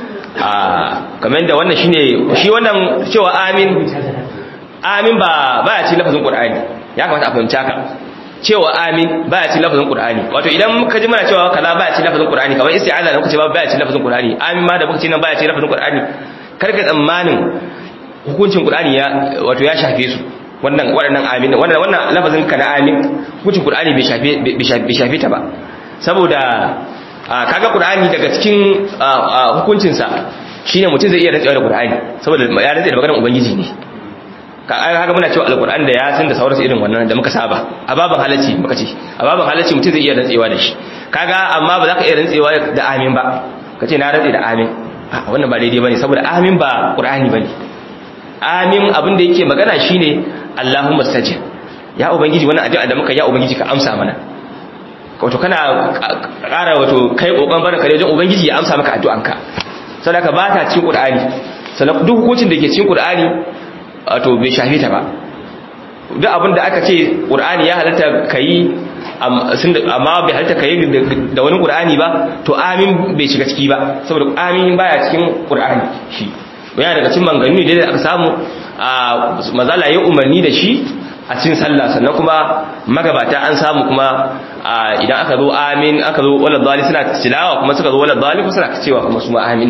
a kamar da wannan shine shi wannan cewa amin amin ba baya cikin lafazin qur'ani ya kamata a fahimci haka cewa amin baya cikin lafazin qur'ani wato idan ka ji mana cewa kaza baya cikin lafazin qur'ani kamar isti'aza da muka ce ba baya cikin lafazin qur'ani amin ma da muka ce nan baya cikin lafazin qur'ani kar ka tsammanin hukuncin qur'ani ya wato ya shafe su wannan waɗannan amin wannan wannan lafazin ka na amin hukuncin qur'ani bai shafe bai shafe ta ba saboda kaga qur'ani daga cikin hukuncin sa shine mutum zai iya rantsuwa da qur'ani saboda ya rantsa da maganar ubangiji ne kaga muna cewa alqur'ani da ya san da sauransu irin wannan da muka saba a baban halacci muka ce a baban halacci mutum zai iya rantsewa da shi kaga amma ba za ka iya rantsewa da amin ba ka ce na rantse da amin a wannan ba daidai bane saboda amin ba qur'ani bane amin abin da yake magana shine Allahumma stajib ya ubangiji wannan addu'a da muka ya ubangiji ka amsa mana wato kana ƙara wato kai kokon barka da wajen ubangiji ya amsa maka addu'anka sadaka ba ta cikin qur'ani sannan duk hukuncin da ke cikin qur'ani wato bai shafe ta ba duk abin da aka ce qur'ani ya halatta kai amma bai halatta kai da wani qur'ani ba to amin bai shiga ciki ba saboda amin baya cikin qur'ani shi yana daga cikin manganu ne da aka samu a mazala ya umarni da shi a cikin sallah sannan kuma magabata an samu kuma idan aka zo amin aka zo wala dali suna tilawa kuma suka zo wala dali kuma suna cewa kuma su ma amin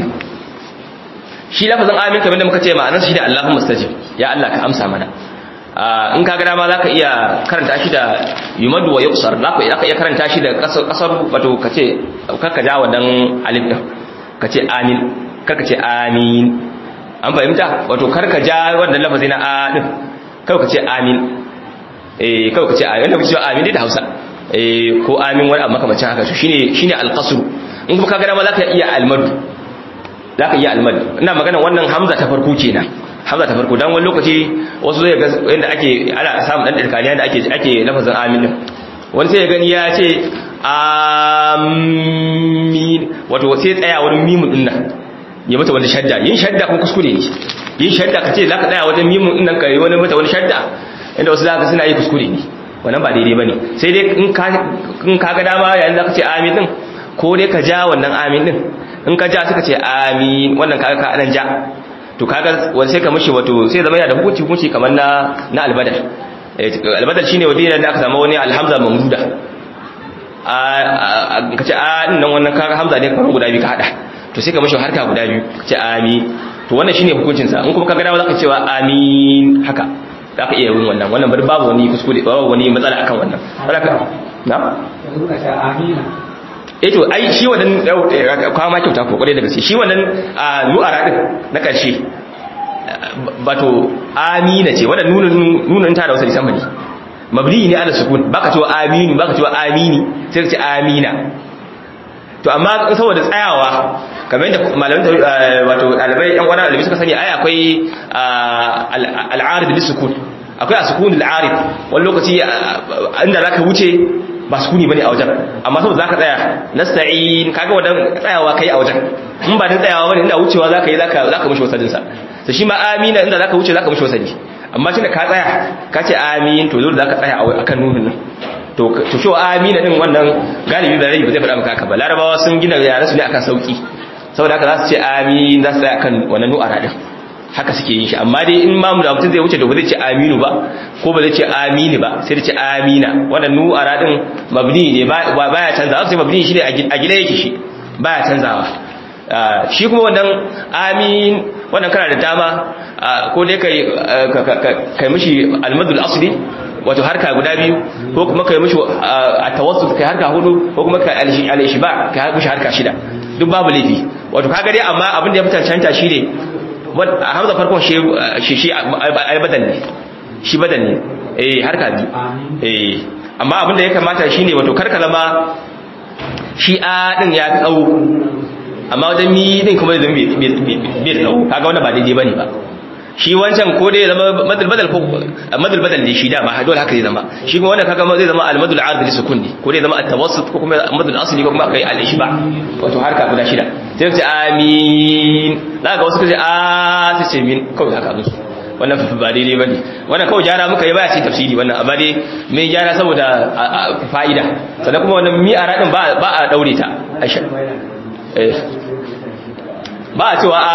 shi lafazin amin kamar da muka ce ma'anar shi da Allahumma stajib ya Allah ka amsa mana in ka ga dama zaka iya karanta shi da yumadu wa yuqsar zaka iya karanta shi da kasar kasar wato kace karka ja wadan alif din kace amin karka ce amin an fahimta wato karka ja wannan lafazi na a din kawai ka ce amin eh kawai ka ce amin wanda kuke amin da Hausa eh ko amin wani abu makamacin haka to shine shine alqasr in kuma kaga dama zaka iya almad zaka iya almad ina magana wannan hamza ta farko kenan hamza ta farko dan wani lokaci wasu zai ga inda ake ana samun dan dirkaniya da ake ake lafazin amin din wani sai ya gani ya ce amin wato sai tsaya wurin mimun din nan ya mata wani shadda yin shadda kuma kuskure ne yin shadda ka ce za ka tsaya wajen mimun ɗin nan ka yi wani mata wani shadda inda wasu za ka suna yi kuskure ne wannan ba daidai ba ne sai dai in ka ga dama yayin za ka ce amin ɗin ko dai ka ja wannan amin ɗin in ka ja suka ce amin wannan kaga ka anan ja to kaga wani sai ka mishi wato sai zama yana da hukunci hukunci kamar na na albadar albadar shine wani da aka samu wani alhamza mamduda a ka ce a nan wannan kaga hamza ne kamar guda biyu ka hada to sai ka mashi harka guda biyu ce amin to wannan shine hukuncin sa in kuma kaga dama zaka cewa amin haka zaka iya yin wannan wannan bari babu wani kuskure babu wani matsala akan wannan haka na eh to ai shi wannan kwa ma kyauta ko kware da gaske shi wannan nu'ara din na karshe bato amina ce wannan nunun nunun ta da wasu lisan ne mabni ne ala sukun baka cewa aminu baka cewa amini sai ka ce amina to amma saboda tsayawa kamar yadda malamin wato dalibai yan wani dalibai suka sani ai akwai al'arid bis sukun akwai asukun al'arid wani lokaci inda zaka wuce ba sukuni bane a wajen amma saboda zaka tsaya nasta'in kaga wadan tsayawa kai a wajen in ba dan tsayawa bane inda wucewa zaka yi zaka zaka mishi wasadin sa to shi ma amina inda zaka wuce zaka mishi wasadi amma tunda ka tsaya ka ce amin to dole zaka tsaya akan nunin nan to to shi amina din wannan galibi da rai ba zai faɗa maka haka ba larabawa sun gina yaran su ne akan sauki saboda haka za su ce amin za su tsaya akan wannan nu'ara din haka suke yin shi amma dai in mamu da mutum zai wuce to ba zai ce aminu ba ko ba zai ce amini ba sai da ce amina wannan nu'ara din mabni ne baya canzawa sai mabni shi ne a gida yake shi baya canzawa shi kuma wannan amin wannan kana da dama ko dai kai kai mishi almadul asli wato harka guda biyu ko kuma kai mishi a tawassul kai harka hudu ko kuma kai al-ishba kai mishi harka shida duk babu laifi wato kaga dai amma abin da ya fitan canta shine hamza farkon shi shi shi ai badan ne shi badan ne eh harka biyu eh amma abin da ya kamata shine wato karka zama shi a din ya tsawo amma wajen mi din kuma zai bai da tsawo kaga wannan ba daidai bane ba shi wancan ko dai zama madal badal ko madal badal ne shi dama dole haka zai zama shi kuma wannan kaga zai zama al madal ard li sukun ne ko dai zama at tawassut ko kuma madal asli ko kuma kai al ishba wato harka guda shida sai ce amin zaka wasu kace a sai ce min kawai haka musu wannan ba daidai bane wannan kawai gyara muka yi baya ce tafsiri wannan amma dai mai gyara saboda fa'ida sannan kuma wannan mi'ara din ba ba a daure ta eh ba a cewa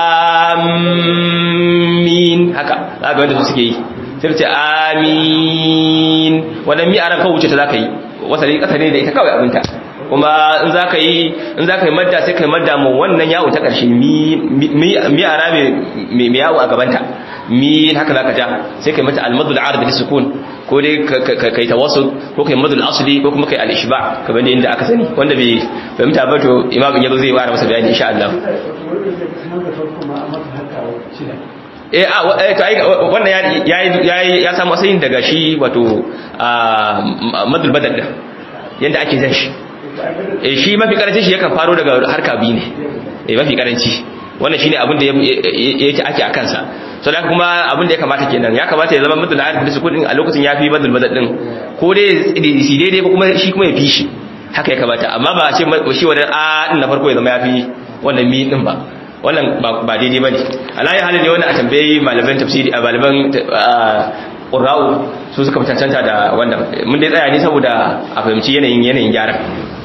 amin haka za ga wanda su suke yi sai ce amin wannan mi'aran kawai wuce ta za ka yi wasali ƙasa ne da ita kawai abinta kuma in za ka yi in za ka yi madda sai ka yi madda mu wannan yawo ta ƙarshe mi'ara mai yawo a gabanta min haka za ka ja sai ka yi mata almadul arab da sukun ko dai kai tawassul ko kai madul asli ko kuma kai al-ishba kamar da inda aka sani wanda bai fahimta ba to imamin yazo zai fara masa bayani insha Allah eh a to ai wannan ya ya samu asalin daga shi wato madul badal din yanda ake zan shi eh shi mafi karanci shi yakan faro daga harka biyu ne eh mafi karanci wannan shine abin da yake ake akan sa so da kuma abin da ya kamata kenan ya kamata ya zama madul arif da sukun din a lokacin yafi madul badal din ko dai shi daidai ko kuma shi kuma ya fi shi haka ya kamata amma ba a ce shi wannan a din na farko ya zama yafi wannan mi din ba wannan ba daidai bane alayi halin ne wannan a tambayi malaman tafsiri a malaman qurra'u su suka cancanta da wannan mun dai tsaya ne saboda a fahimci yanayin yanayin gyaran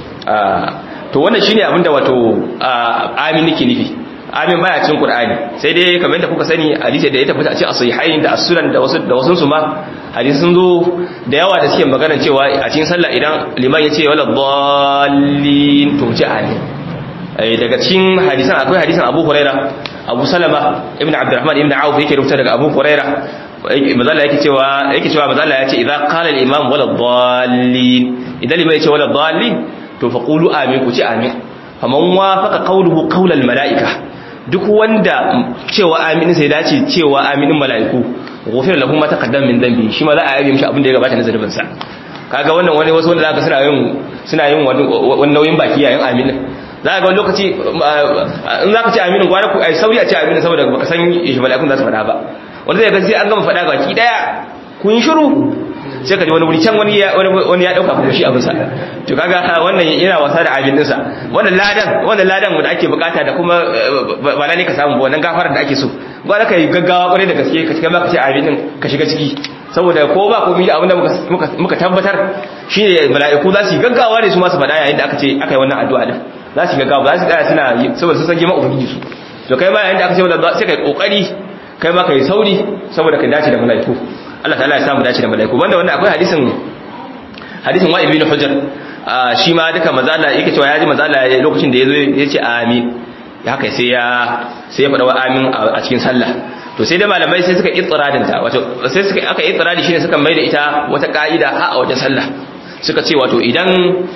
to wannan shine abinda wato amin nake nufi amin baya cikin qur'ani sai dai kamar yadda kuka sani hadisi da ya tabbata a cikin as-sahihain da as-sunan da wasu da wasun su ma hadisi sun zo da yawa da suke magana cewa a cikin sallah idan liman ya ce wala dallin to ce amin daga cikin hadisan akwai hadisan Abu Huraira Abu Salama ibn Abdurrahman ibn Auf yake rubuta daga Abu Huraira mazalla yake cewa yake cewa mazalla yace idza qala al-imam wala dallin idan liman yace wala dallin to faqulu amin ku ce amin faman wafaqa qawluhu qawla al-mala'ika duk wanda cewa amin sai dace cewa aminin mala'iku ghufira lahu ma taqaddama min dhanbi shi ma za a yabe mishi abin da ya gabata na zunubin sa kaga wannan wani wasu wanda zaka suna yin suna yin wani nauyin baki yayin amin za ga wani lokaci in zaka ce aminin gwara ku ai sauri a ce aminin saboda baka san shi mala'ikun za su faɗa ba wanda zai ga sai an gama faɗa baki daya kun shiru sai ka ji wani wuri can wani ya wani ya dauka kuma shi abin sa to kaga wannan yana wasa da abin dinsa wannan ladan wannan ladan wanda ake bukata da kuma ba lalle ka samu wannan gafarar da ake so gwara ka yi gaggawa kwarai da gaske ka cika maka ce abin din ka shiga ciki saboda ko ba komai abin da muka muka tabbatar shine mala'iku za su yi gaggawa ne su ma su faɗa yayin da aka ce aka yi wannan addu'a din za su yi gaggawa za su tsaya suna saboda sun san girman ubangiji su to kai ma yayin da aka ce wannan sai kai kokari kai ma kai sauri saboda ka dace da mala'iku Allah ta'ala ya samu dace da mala'iku wanda wanda akwai hadisin hadisin wa ibn hujjar shi ma duka mazala yake cewa ya ji mazala lokacin da yazo ya ce amin haka sai ya sai ya faɗa wa amin a cikin sallah to sai da malamai sai suka itiradin ta wato sai suka aka itiradi shine suka mai da ita wata ka'ida a wajen sallah suka ce wato idan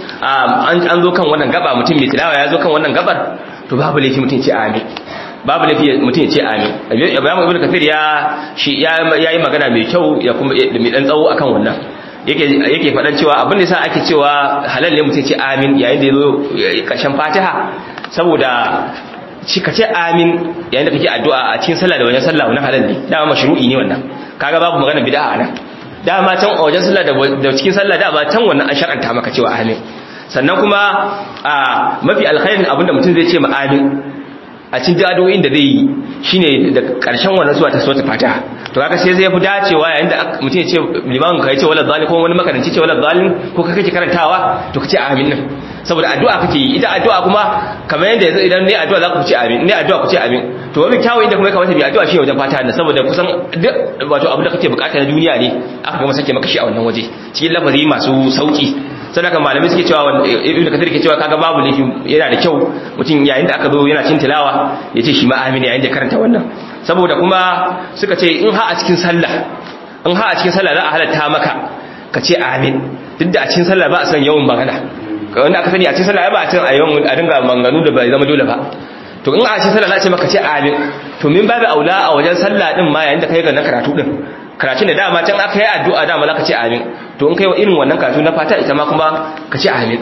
an zo kan wannan gaba mutum mai tilawa ya zo kan wannan gabar to babu laifi mutum ce amin babu laifi mutum ya ce amin ibrahim ibn kafir ya shi ya yi magana mai kyau ya kuma mai dan tsawo akan wannan yake yake fadan cewa abin da yasa ake cewa halal ne mutum ya ce amin yayin da yazo kashin fatiha saboda shi ka ce amin yayin da kake addu'a a cikin sallah da wajen sallah wannan halal ne dama mashru'i ne wannan kaga babu magana bid'a a nan dama can a wajen sallah da cikin sallah dama can wannan an shar'anta maka cewa amin sannan kuma a mafi alkhairin abinda mutum zai ce ma amin a cikin addu'o'in da zai yi shine da karshen wannan suwa ta sura fatiha to kaga sai zai fi dacewa yayin da mutum ya ce limamin ka ya ce wala zalim ko wani makaranci ce wala zalim ko ka kake karantawa to kace amin nan saboda addu'a kake yi ita addu'a kuma kamar yanda yanzu idan ne addu'a za ku ce amin ne addu'a ku ce amin to wani kyawu inda kuma kamata bi addu'a shi wajen fatiha ne saboda kusan duk wato abin da kake bukata na duniya ne aka gama sake maka shi a wannan waje cikin lafazi masu sauki sadaka malamai suke cewa ibnu kathir ke cewa kaga babu laifi yana da kyau mutum yayin da aka zo yana cin tilawa ya ce shi ma amin yayin da karanta wannan saboda kuma suka ce in ha a cikin sallah in ha a cikin sallah za a halatta maka ka ce amin duk da a cikin sallah ba a san yawan magana wanda aka sani a cikin sallah ba a cin a yawan a dinga manganu da bai zama dole ba to in a cikin sallah za a ce maka ce amin to min babu aula a wajen sallah din ma yayin da kai ga na karatu din karatun da dama can aka yi addu'a dama za ka ce amin to in kai wa irin wannan karatu na fata ita ma kuma ka ce amin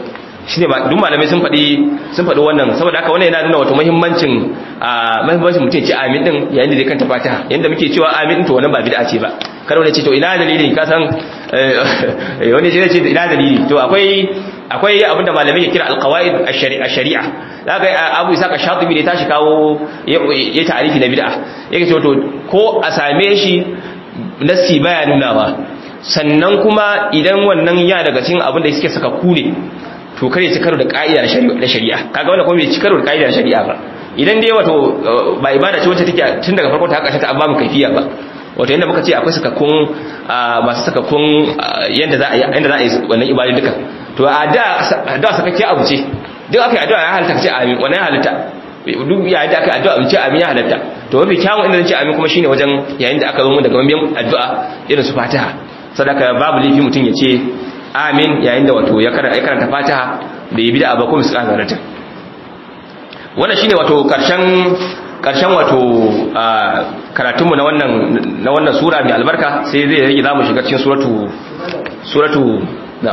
shine ba duk malamai sun faɗi sun faɗi wannan saboda haka wannan yana nuna wato muhimmancin a muhimmancin mutum ya ce amin din yayin da zai kanta fatiha yanda muke cewa amin din to wannan ba bid'a ce ba kada wani ce to ina dalili ka san wani ce ce ina dalili to akwai akwai abinda malamai ke kira alqawaid ash-shari'a zaka Abu Isa ka Shatibi ne tashi kawo ya ta'arifi na bid'a yake cewa to ko a same shi nassi baya nunawa sannan kuma idan wannan ya daga cikin abin da suke saka kune to kare ci karo da ka'ida na shari'a kaga wannan kuma bai ci karo da ka'ida na shari'a ba idan dai wato ba ibada ce wacce take tun daga farko ta haka ta amma mu kaifiya ba wato yanda muka ce akwai sakakkun masu sakakkun yanda za a yanda za a yi wannan ibadin duka to a da da sakakke abu ce duk aka yi addu'a ya halatta ce amin wannan ya halatta duk yayin da aka yi addu'a ce amin ya halatta to mafi kyawun inda zan ce amin kuma shine wajen yayin da aka zo mun daga mabiyan addu'a irin su fatiha sadaka babu laifi mutum ya ce amin yayin da wato ya karanta fatiha da yi bida ba kuma su ƙasa zarata wannan shine wato karshen karshen wato karatunmu na wannan na wannan sura mai albarka sai zai rage zamu shiga cikin suratu suratu na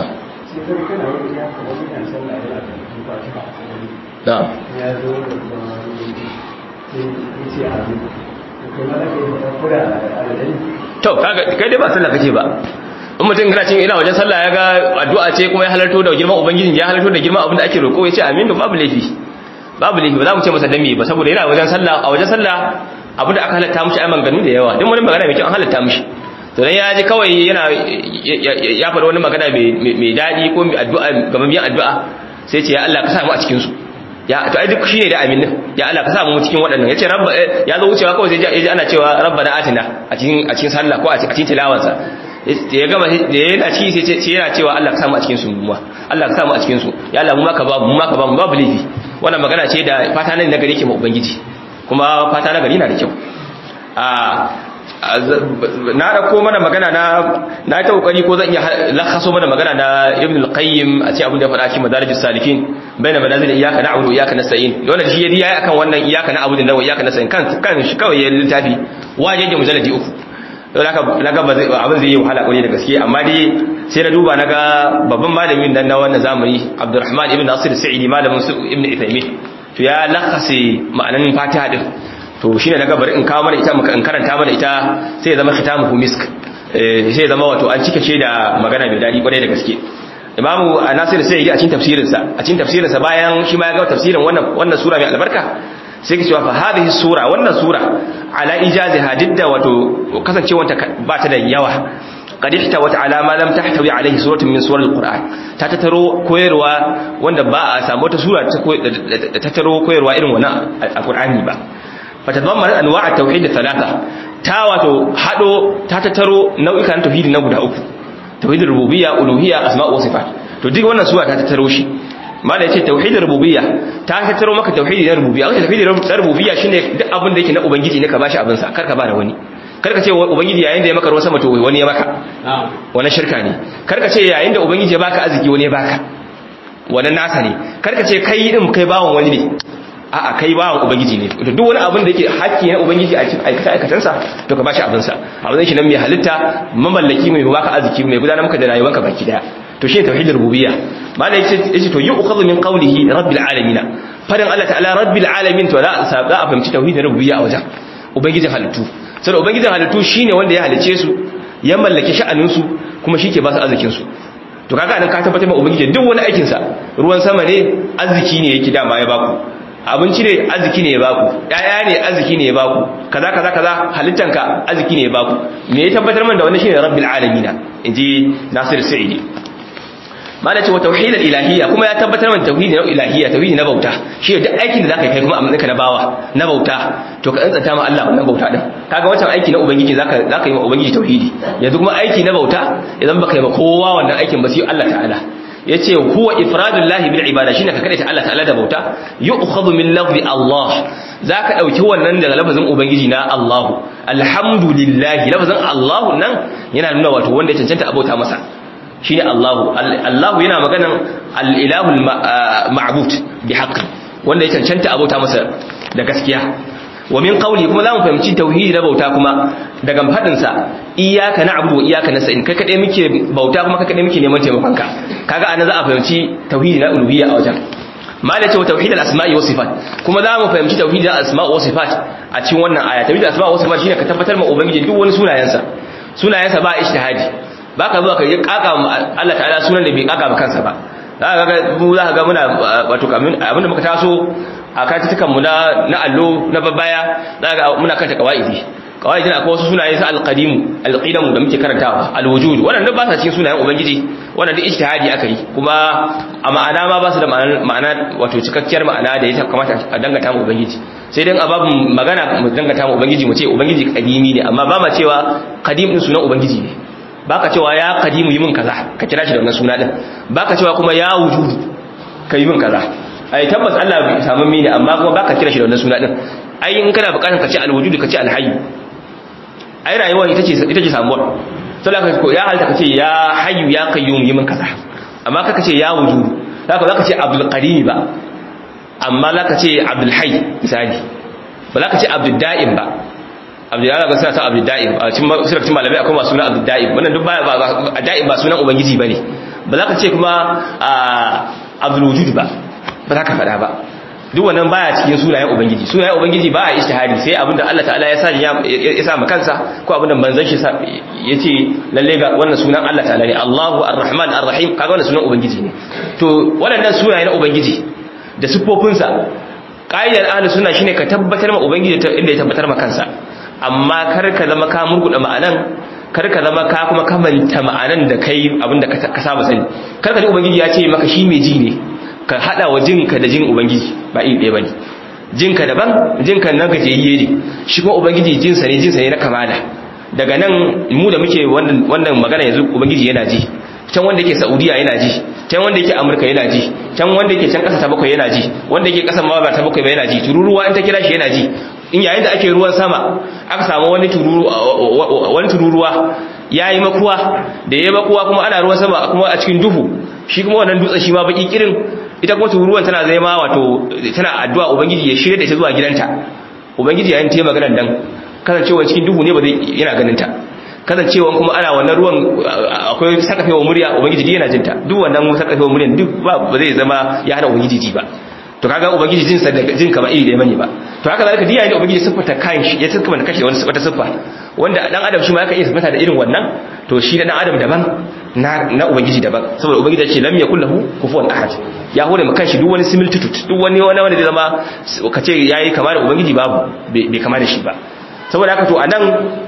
na to kai dai ba sallah kace ba in mutum kana cin ina wajen sallah ya ga addu'a ce kuma ya halarto da girman ubangiji ya halarto da girman abin da ake roƙo ya ce amin to babu laifi babu laifi ba za mu ce masa dami ba saboda yana wajen sallah a wajen sallah abin da aka halatta mishi ai maganganu da yawa duk wani magana mai kyau an halatta mishi to dan ya ji kawai yana ya faɗa wani magana mai daɗi ko mai addu'a gaban biyan addu'a sai ce ya Allah ka sa mu a cikin su ya to ai duk shine da amin ya Allah ka sa mu cikin waɗannan yace rabba ya zo wucewa kawai sai ya ji ana cewa rabbana atina a cikin a cikin sallah ko a cikin tilawarsa ya gama da yana ci sai ce yana cewa Allah ka samu a cikin su mu Allah ka samu a cikin su ya Allah mu maka babu mu maka babu babu laifi wannan magana ce da fata nan na gari ke ma ubangiji kuma fata na gari na da kyau a na dauko mana magana na na ta kokari ko zan iya lakhaso mana magana na Ibn al-Qayyim a ce abin da faɗa cikin Madarijus Salikin baina manazil iyyaka na'budu wa iyyaka nasta'in wannan shi yayi akan wannan iyyaka na'budu da wa iyyaka nasta'in kan kan shi kawai ya littafi wajeje mujalladi uku don haka naga abin zai yi wahala kwarai da gaske amma dai sai na duba naga babban malamin nan na wannan zamani Abdulrahman ibn Nasir Sa'idi malamin su Ibn Uthaymeen to ya lakase ma'anan Fatiha din to shine naga bari in kawo mana ita muka in karanta mana ita sai ya zama khitamuhu misk sai ya zama wato an cika ce da magana mai dadi kwarai da gaske Imamu Nasir Sa'idi a cikin tafsirinsa a cikin tafsirinsa bayan shi ma ya ga tafsirin wannan wannan sura mai albarka sai ke cewa fa hadhihi sura wannan sura ala ijaziha didda wato kasancewanta ba ta da yawa qad ihtawat ala ma lam tahtawi alayhi suratun min suwaril qur'an ta tattaro koyarwa wanda ba a samu wata sura ta tattaro koyarwa irin wannan alqur'ani ba fatadammanat anwa' at-tauhid thalatha ta wato hado ta tattaro nau'ikan tauhidi na guda uku tauhidul rububiyya uluhiyya asma' wa sifat to duk wannan sura ta tattaro shi mala yace tauhidin rububiyya ta tattaro maka tauhidi na rububiyya wanda tauhidin rububiyya shine duk abin da yake na ubangiji ne ka bashi abin sa kar ka ba da wani kar ka ce ubangiji yayin da ya maka ruwan sama to wani ya maka wannan shirka ne kar ka ce yayin da ubangiji ya baka arziki wani ya baka wannan nasa ne kar ka ce kai din kai bawon wani ne a'a kai bawon ubangiji ne to duk wani abin da yake hakki na ubangiji a cikin aikata aikatansa to ka bashi abin sa abin shi nan mai halitta mamallaki mai baka arziki mai gudanar maka da rayuwarka baki daya to shi tauhidul rububiyya malai yace yace to yu'khadhu min qawlihi rabbil alamin fadin Allah ta'ala rabbil alamin to za a fahimci tauhidul rububiyya a wajen ubangijin halittu sai ubangijin halittu shine wanda ya halice su ya mallaki sha'anin su kuma shi ke ba su arzikin su to kaga anan ka tabbatar ma ubangiji duk wani aikin sa ruwan sama ne arziki ne yake dama ya baku abinci ne arziki ne ya baku yaya ne arziki ne ya baku kaza kaza kaza halittanka arziki ne ya baku me ya tabbatar man da wannan shine rabbil alamin inji Nasir Sa'idi mana ce wa tauhidul ilahiyya kuma ya tabbatar mana tauhidi na ilahiyya tauhidi na bauta shi duk aikin da zaka kai kuma amma ka na bawa na bauta to ka tsantsanta ma Allah wannan bauta din kaga wancan aiki na ubangiji zaka zaka yi ma ubangiji tauhidi yanzu kuma aiki na bauta idan baka yi ma kowa wannan aikin ba sai Allah ta'ala yace huwa ifradullahi bil ibada shine ka kadaita Allah ta'ala da bauta yu'khadhu min lafzi Allah zaka dauki wannan daga lafazin ubangiji na Allah alhamdulillah lafazin Allah nan yana nuna wato wanda ya cancanta abota masa shine Allahu Allahu yana maganan al-ilahul ma'bud bi haqqi wanda ya cancanta abota masa da gaskiya wa min qawli kuma zamu fahimci tauhidi na bauta kuma daga fadin sa iyyaka na'budu wa iyyaka nasta'in kai kade muke bauta kuma kai kade muke neman taimakon ka kaga anan za a fahimci tauhidi na uluhiyya a wajen malai ce tauhidul asma'i was sifat kuma za mu fahimci tauhidul asma'i was sifat a cikin wannan aya tauhidul asma'i was sifat shine ka tabbatar ma ubangiji duk wani sunayensa sunayensa ba ijtihadi baka zuwa ka yi kaka Allah ta'ala sunan da bai kaka ba kansa ba za ka ga mu za ka ga muna wato kamin abinda muka taso a katutukan mu na na allo na babbaya za ka ga muna kanta kawaidi kawaidi na akwai wasu sunaye sa alqadimu alqidamu da muke karantawa alwujud wannan ba sa cikin sunayen ubangiji wannan duk ijtihadi aka yi kuma a ma'ana ma ba su da ma'ana wato cikakkiyar ma'ana da ya kamata a dangata mu ubangiji sai dai a babin magana mu dangata mu ubangiji mu ce ubangiji kadimi ne amma ba ma cewa qadim din sunan ubangiji ne baka cewa ya qadimu yi min kaza ka kira shi da wannan suna din baka cewa kuma ya wujudu ka yi min kaza ai tabbas Allah bai samu mini amma kuma baka kira shi da wannan suna din ai in kana bukatar ka ce alwujudu ka ce alhayy ai rayuwa ita ce ita ce samuwa sai ka ko ya halta ka ce ya hayyu ya qayyum yi min kaza amma kaka ce ya wujudu zaka zaka ce abdul qadim ba amma zaka ce abdul hayy misali ba zaka ce abdul da'im ba abdul da'im ga sunan abdul da'im a cikin sirrin malamai akwai masu sunan abdul da'im wannan duk ba ba da'im ba sunan ubangiji bane ba zaka ce kuma abdul wujud ba ba zaka faɗa ba duk wannan baya cikin sunayen ubangiji sunayen ubangiji ba a ijtihadi sai abinda Allah ta'ala ya sa ya sa kansa ko abinda manzon shi yace lalle ga wannan sunan Allah ta'ala ne Allahu Ar-Rahman Ar-Rahim kaga wannan sunan ubangiji ne to waɗannan sunaye na ubangiji da sifofinsa qaidar ahlus sunna shine ka tabbatar ma ubangiji inda ya tabbatar ma kansa amma kar ka zama ka murguda ma'anan kar ka zama ka kuma kamanta ma'anan da kai abinda ka saba sani kar ka ji ubangiji ya ce maka shi mai ji ne ka hada wa jinka da jin ubangiji ba iri ɗaya bane jinka daban jinka na gajiyayye ne shi kuma ubangiji jinsa ne jinsa ne na kamala daga nan mu da muke wannan wannan magana yanzu ubangiji yana ji can wanda yake saudiya yana ji can wanda yake amurka yana ji can wanda yake can kasa ta bakwai yana ji wanda yake kasa ma ba ta bakwai ba yana ji tururuwa in ta kira shi yana ji in yayin da ake ruwan sama aka samu wani tururu wani tururuwa yayi makuwa da yayi makuwa kuma ana ruwan sama kuma a cikin duhu shi kuma wannan dutsen shi ma baki kirin ita kuma tururuwan tana zai ma wato tana addu'a ubangiji ya shirya da ita zuwa gidanta ubangiji yayin ta yi maganar dan kasancewa cikin duhu ne ba zai yana ganin ta kasancewa kuma ana wannan ruwan akwai sakafewa murya ubangiji yana jinta duk wannan sakafewa muryan duk ba zai zama ya hana ubangiji ji ba to kaga ubangiji jinsa da jin kama iri da bane ba to haka zalika diya ne ubangiji siffata kan shi ya siffata da kashi wani siffata siffa wanda dan adam shi ma yake iya siffata da irin wannan to shi da dan adam daban na na ubangiji daban saboda ubangiji ya ce lam yakul lahu kufuwan ahad ya hore maka shi duk wani similitude duk wani wani wanda zai zama kace yayi kama da ubangiji babu bai kama da shi ba saboda haka to anan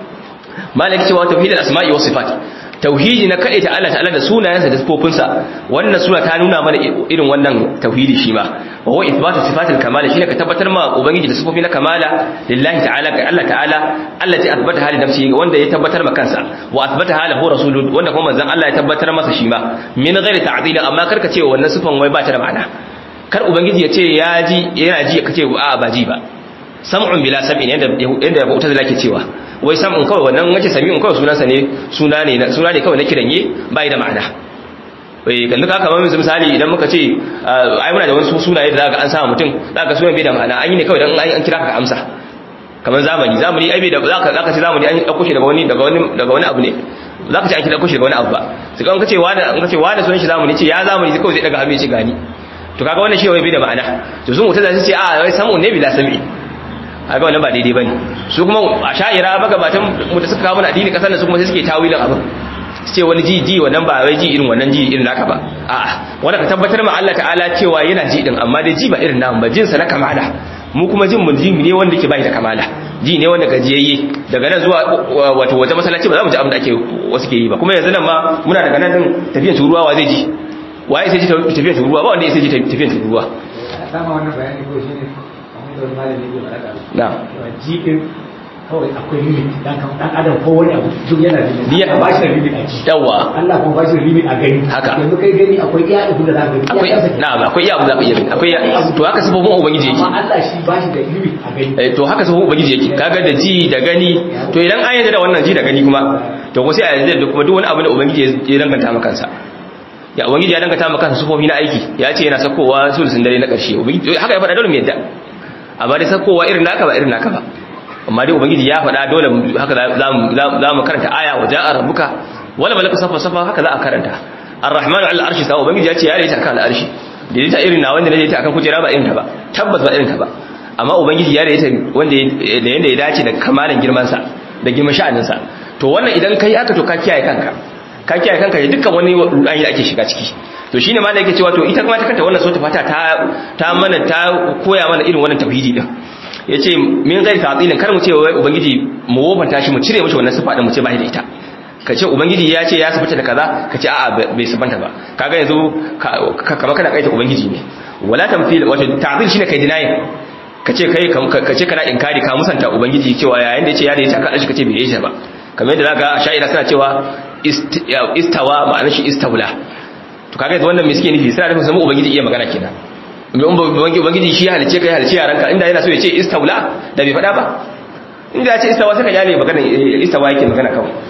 malaki cewa tauhidul asma'i was sifat tauhidi na kade ta Allah ta'ala da sunayensa da sifofinsa wannan sura ta nuna mana irin wannan tauhidi shi ma wa huwa ithbatu sifatil kamala shine ka tabbatar ma ubangiji da sifofi na kamala lillahi ta'ala ga Allah ta'ala allati athbata hali nafsihi wanda ya tabbatar ma kansa wa athbata halahu rasulun wanda kuma manzon Allah ya tabbatar masa shi ma min ghairi ta'dil amma karka ce wannan sifan wai ba ta da ma'ana kar ubangiji ya ce ya ji yana ji kace a ba ji ba sam'un bila sam'in yanda yanda mu'tazila ke cewa wai sam'un kawai wannan wace sami'un kawai sunansa ne suna ne suna ne kawai na kiranye bai da ma'ana eh kan duka kamar misali idan muka ce ai muna da wasu sunaye da zaka an sa mutum zaka sunan bai da ma'ana an yi ne kawai dan an kira ka amsa kamar zamani zamani ai bai da zaka zaka ce zamani an dauko shi daga wani daga wani daga wani abu ne zaka ce an dauko shi daga wani abu ba sai kan kace wani an kace wani sunan shi zamani ce ya zamani sai kawai zai daga hannu ya ce gani to kaga wannan shi wai bai da ma'ana to sun mutazila sai ce a wai sam'un ne bila sam'i aga wannan ba daidai bane su kuma a sha'ira magabatan mu da suka kawo mana addini kasar nan su kuma sai suke tawilin abin su ce wani ji ji wannan ba wai ji irin wannan ji irin naka ba a'a wanda ka tabbatar ma Allah ta'ala cewa yana ji din amma dai ji ba irin namu ba jin sa na kamala mu kuma jin mun ji ne wanda ke bai da kamala ji ne wanda gajiyayye daga nan zuwa wato wata masallaci ba za mu ji abin da ake wasu ke yi ba kuma yanzu nan ma muna daga nan din tafiyar turuwa wa zai ji waye sai ji tafiyar turuwa ba wanda ya sai ji tafiyar turuwa sama wannan bayani ko shine wani malami ke faɗa na jikin kawai akwai limit dan dan adam ko wani abu duk yana da limit Biya- ba shi da limit a ji yawa Allah kuma ba shi da limit a gani Haka. yanzu kai gani akwai iya ibn da za ka gani akwai iya kansa na'am akwai iya abu da ka iya akwai iya to haka sifofin ubangiji yake amma Allah shi ba shi da limit a gani Eh, to haka sifofin ubangiji yake kaga da ji da gani to idan an yarda da wannan ji da gani kuma to ko sai a yarda da kuma duk wani abu da ubangiji ya danganta maka kansa ya ubangiji ya danganta maka kansa sifofi na aiki ya ce yana sakowa sulusun dare na ƙarshe ubangiji haka ya faɗa dole mu yadda amma dai sakowa irin naka ba irin naka ba amma dai ubangiji ya faɗa dole mu- haka za mu za mu karanta aya wa ja'a rabbuka wala malaka safa safa haka za a karanta ar-rahmanu ala al-arshi sawa ubangiji ya ce ya daidaita akan al-arshi daidaita irin na wanda daidaita akan kujera ba irin ta ba tabbas ba irin ta ba amma ubangiji ya daidaita wanda da yanda ya dace da kamalan girman sa da girman sha'anin sa to wannan idan kai aka to ka kiyaye kanka ka kiyaye kanka da dukkan wani rudani da ake shiga ciki to shine ma da yake cewa to ita kuma ta kanta wannan sura fata ta ta mana ta koya mana irin wannan tauhidi din yace min ghairi ta'tilin kar mu ce wai ubangiji mu wofanta shi mu cire mishi wannan sifa din mu ce ba da ita ka ce ubangiji ya ce ya sifanta da kaza ka ce a'a bai sifanta ba kaga yanzu kama kana kaita ubangiji ne wala tamthil wato ta'til shine kai dinayin ka ce kai ka ce kana inkari ka musanta ubangiji cewa yayin da yace ya da yace ka shi kace bai yi ba kamar yadda zaka sha'ira suna cewa istawa ma'anar shi istawla to kaga yanzu wannan me suke nufi suna nufin samu ubangiji iya magana kenan ubangiji shi halice kai halice yaranka inda yana so ya ce istawla da bai faɗa ba inda ya ce istawa sai ka jale magana istawa yake magana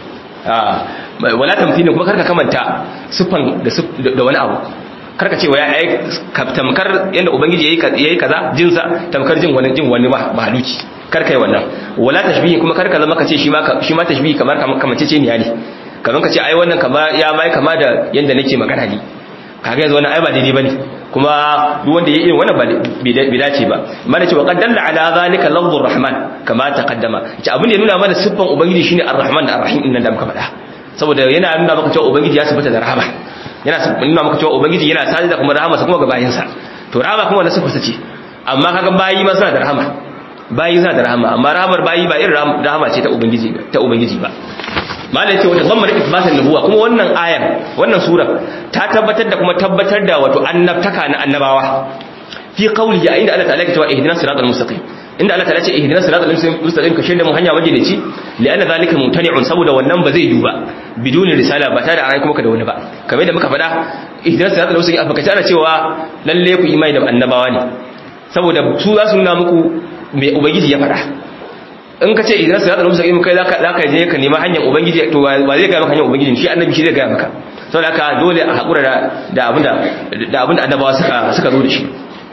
kawai wala tamthilin kuma karka kamanta sufan da wani abu karka ce wa ya ai tamkar yanda ubangiji yayi yayi kaza jinsa tamkar jin wani jin wani mahaluki karka yi wannan wala tashbihi kuma karka zama kace shi ma shi ma tashbihi kamar kamance ce ne yani kamar kace ai wannan kama ya mai kama da yanda nake magana ne kaga yanzu wannan ai ba daidai bane kuma duk wanda ya irin wannan bai dace ba mana cewa qad dalla ala zalika lafzur rahman kama taqaddama ce abin da ya nuna mana siffan ubangiji shine ar-rahman da ar-rahim innan da muka faɗa saboda yana nuna maka cewa ubangiji ya sifata da rahama yana nuna maka cewa ubangiji yana sadi da kuma rahama kuma ga bayinsa to rahama kuma wannan sifarsa ce amma kaga bayi ma suna da rahama bayi suna da rahama amma rahamar bayi ba irin rahama ce ta ubangiji ta ubangiji ba malai ce wata zammar isbatan nubuwa kuma wannan ayar wannan sura ta tabbatar da kuma tabbatar da wato annabtaka na annabawa fi qawli ya inda Allah ta'ala ke cewa ihdinas siratal mustaqim inda Allah ta'ala ce ihdinas siratal mustaqim ka shirya mu hanya majalici li anna zalika mumtani'un saboda wannan ba zai yi ba biduni risala ba tare da an kuma ka da wani ba kamar yadda muka faɗa ihdinas siratal mustaqim a fakace ana cewa lalle ku imani da annabawa ne saboda su za su nuna muku me ubangiji ya faɗa in ka ce idan siratal mustaqim kai zaka zaka je ka nemi hanyar ubangiji to ba zai ga maka hanyar ubangiji shi annabi shi zai ga maka saboda haka dole a hakura da da abinda da abinda annabawa suka suka zo da shi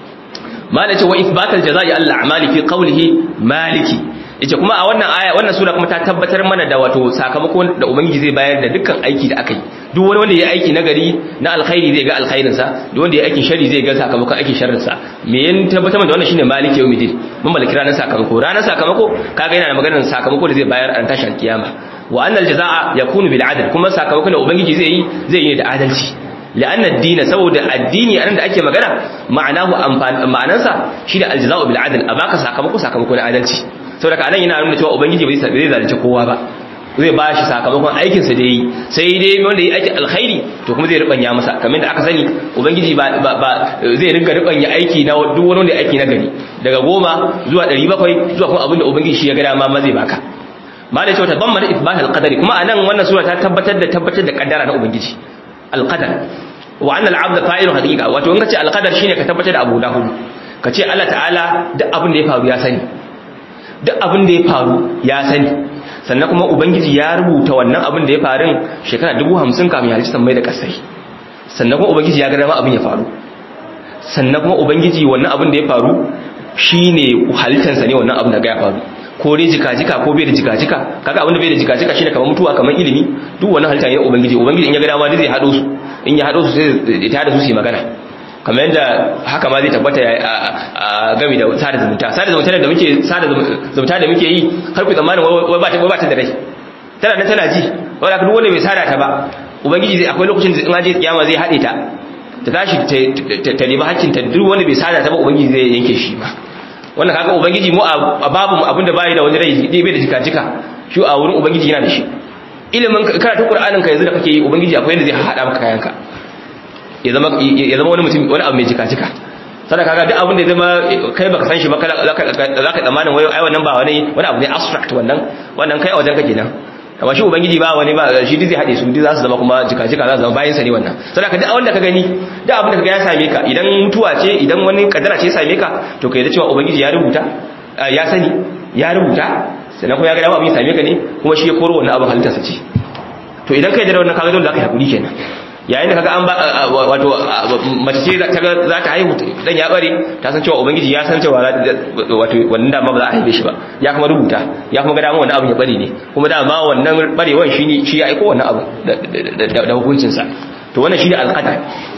malai ce wa ithbatal jazaa'i al a'mali fi qawlihi maliki yace kuma a wannan aya wannan sura kuma ta tabbatar mana da wato sakamako da ubangiji zai bayar da dukkan aiki da aka yi duk wani wanda ya aiki nagari na alkhairi zai ga alkhairin sa duk wanda ya aikin shari zai ga sakamakon aikin sharrin sa me yin tabbatar da wannan shine maliki yawmiddin mun malaki ranar sakamako ranar sakamako kaga yana da maganar sakamako da zai bayar a tashin kiyama wa annal jazaa yakunu bil adl kuma sakamakon da ubangiji zai yi zai yi da adalci لأن الدين سود الدين أنا da ake magana ma'anahu ma'anansa shi da aljaza'u bil adl abaka sakamako sakamako na adalci saboda ka anan yana nuna cewa ubangiji bai zai zalunci kowa ba zai ba shi sakamakon aikin sa da yi sai dai wanda ya aiki alkhairi to kuma zai rubanya masa kamar da aka sani ubangiji ba zai rinka rubanya aiki na duk wani wanda aiki na gari daga goma zuwa 700 zuwa kuma abinda ubangiji shi ya ga dama ma zai baka malai cewa tabammana ithbat alqadari kuma anan wannan sura ta tabbatar da tabbatar da kaddara na ubangiji alqadar wa anna al'abda fa'ilun haqiqa wato in kace alqadar shine ka tabbatar da abu da hudu kace Allah ta'ala duk abin da ya faru ya sani duk abin da ya faru ya sani sannan kuma ubangiji ya rubuta wannan abin da ya faru shekara 50 kafin ya halicci mai da kasai sannan kuma ubangiji ya ga dama abin ya faru sannan kuma ubangiji wannan abin da ya faru shine halittansa ne wannan abin da ya faru ko dai jika-jika ko bai da jika-jika kaga abin da bai da jika-jika shine kamar mutuwa kamar ilimi duk wannan halitta ne ubangiji ubangiji in ya ga dama zai hado su in ya hado su sai ya tada su su yi magana kamar yadda haka ma zai tabbata a gami da sada zumunta sada zumunta da muke sada zumunta da muke yi har ku tsammanin wai ba ta wai ba ta da rai tana nan tana ji wanda duk wanda bai sada ta ba ubangiji zai akwai lokacin da in aje kiyama zai hade ta ta tashi ta nemi hakkin ta duk wanda bai sada ta ba ubangiji zai yanke shi ba wannan kaga ubangiji mu a babu mu abinda bai da wani rai dai bai da jika-jika shi a wurin ubangiji yana da shi ilimin karatu qur'anin ka yanzu da kake yi ubangiji akwai yadda zai hada maka kayanka ya zama ya zama wani mutum wani abu mai jika-jika sannan kaga duk abin da zama kai baka san shi ba za ka tsammanin wai ai wannan ba wani wani abu ne abstract wannan wannan kai a wajen ka kenan amma shi ubangiji ba wani ba shi duk zai hade su duk za su zama kuma jika-jika za su zama bayan sa ne wannan sannan ka duk abin da ka gani duk abin da ka ga ya same ka idan mutuwa ce idan wani kadara ce ya same ka to kai da cewa ubangiji ya rubuta ya sani ya rubuta sannan kuma ya ga dama abin ya same ka ne kuma shi ya koro wannan abin halittarsa ce to idan kai da wannan kaga dole za ka yi hakuri kenan yayin da kaga an ba wato mace ce za ta haihu dan ya bare ta san cewa ubangiji ya san cewa wato wannan dama ba za a haife shi ba ya kuma rubuta ya kuma ga dama wannan abin ya bare ne kuma dama wannan barewan shi ne shi ya aiko wannan abu da hukuncin sa to wannan shine alqadar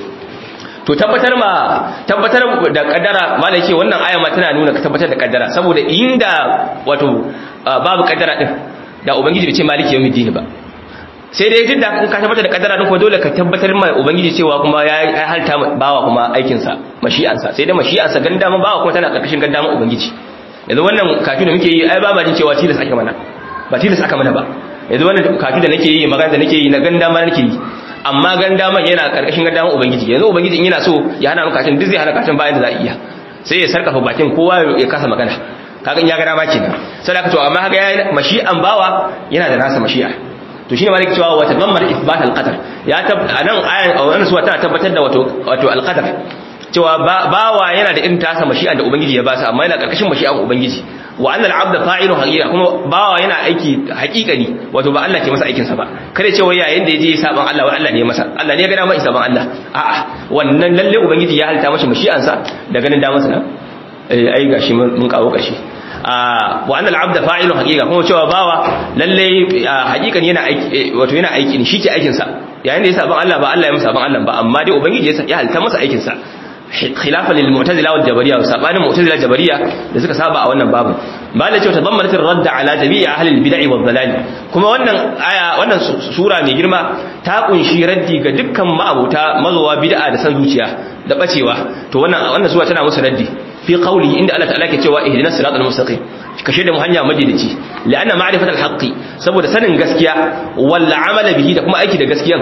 to tabbatar ma tabbatar da kaddara malai ce wannan aya ma tana nuna tabbatar da kaddara saboda inda wato babu kaddara din da ubangiji bai ce maliki yawmiddin ba sai dai duk da in ka tabbatar da kaddara din kuma dole ka tabbatar ma ubangiji cewa kuma ya halta bawa kuma aikin sa mashi'an sa sai dai mashi'an sa ganda ma bawa kuma tana karkashin ganda ma ubangiji yanzu wannan kafin da muke yi ai ba ma jin cewa tilas aka mana ba tilas aka mana ba yanzu wannan kafin da nake yi magana da nake yi na ganda ma nake yi amma ganda man yana karkashin ganda ma ubangiji yanzu ubangiji in yana so ya hana maka duk zai hana kacin bayan da za a iya sai ya sarkafa bakin kowa ya kasa magana kaga in ya ga dama kenan sai da to amma kaga ya mashi'an bawa yana da nasa mashi'a to shine malik cewa wata dammar ithbat al-qadar ya tab anan ayan wannan suwa tana tabbatar da wato wato al-qadar cewa bawa yana da irin tasa mashi'an da ubangiji ya ba sa amma yana karkashin mashi'an ubangiji wa annal abda fa'ilu haqiqa kuma bawa yana aiki haqiqani wato ba Allah ke masa aikin sa ba kare cewa yayin da yaje saban Allah wai Allah ne ya masa Allah ne ya ga dama saban Allah a'a wannan lalle ubangiji ya halta masa mashi'an sa da ganin da masa eh ai gashi mun kawo kashi wa annal abda fa'ilu haqiqa kuma cewa bawa lalle haqiqan yana aiki wato yana aiki ne shike aikin sa yayin da ya saban Allah ba Allah ya masa saban Allah ba amma dai ubangiji ya halta masa aikin sa khilafa lil mu'tazila wal jabariyya sabanin mu'tazila jabariyya da suka saba a wannan babu malai ce tadammanat ar-radd ala jami'i ahli al-bid'ah wal dalal kuma wannan aya wannan sura mai girma ta kunshi raddi ga dukkan ma'abuta mazowa bid'a da san zuciya da bacewa to wannan wannan sura tana musu raddi fi qawli inda Allah ta'ala ke cewa ihdinas siratal mustaqim kashe da mu hanya madidici la'anna ma'rifatal haqqi saboda sanin gaskiya wal amala bihi da kuma aiki da gaskiyan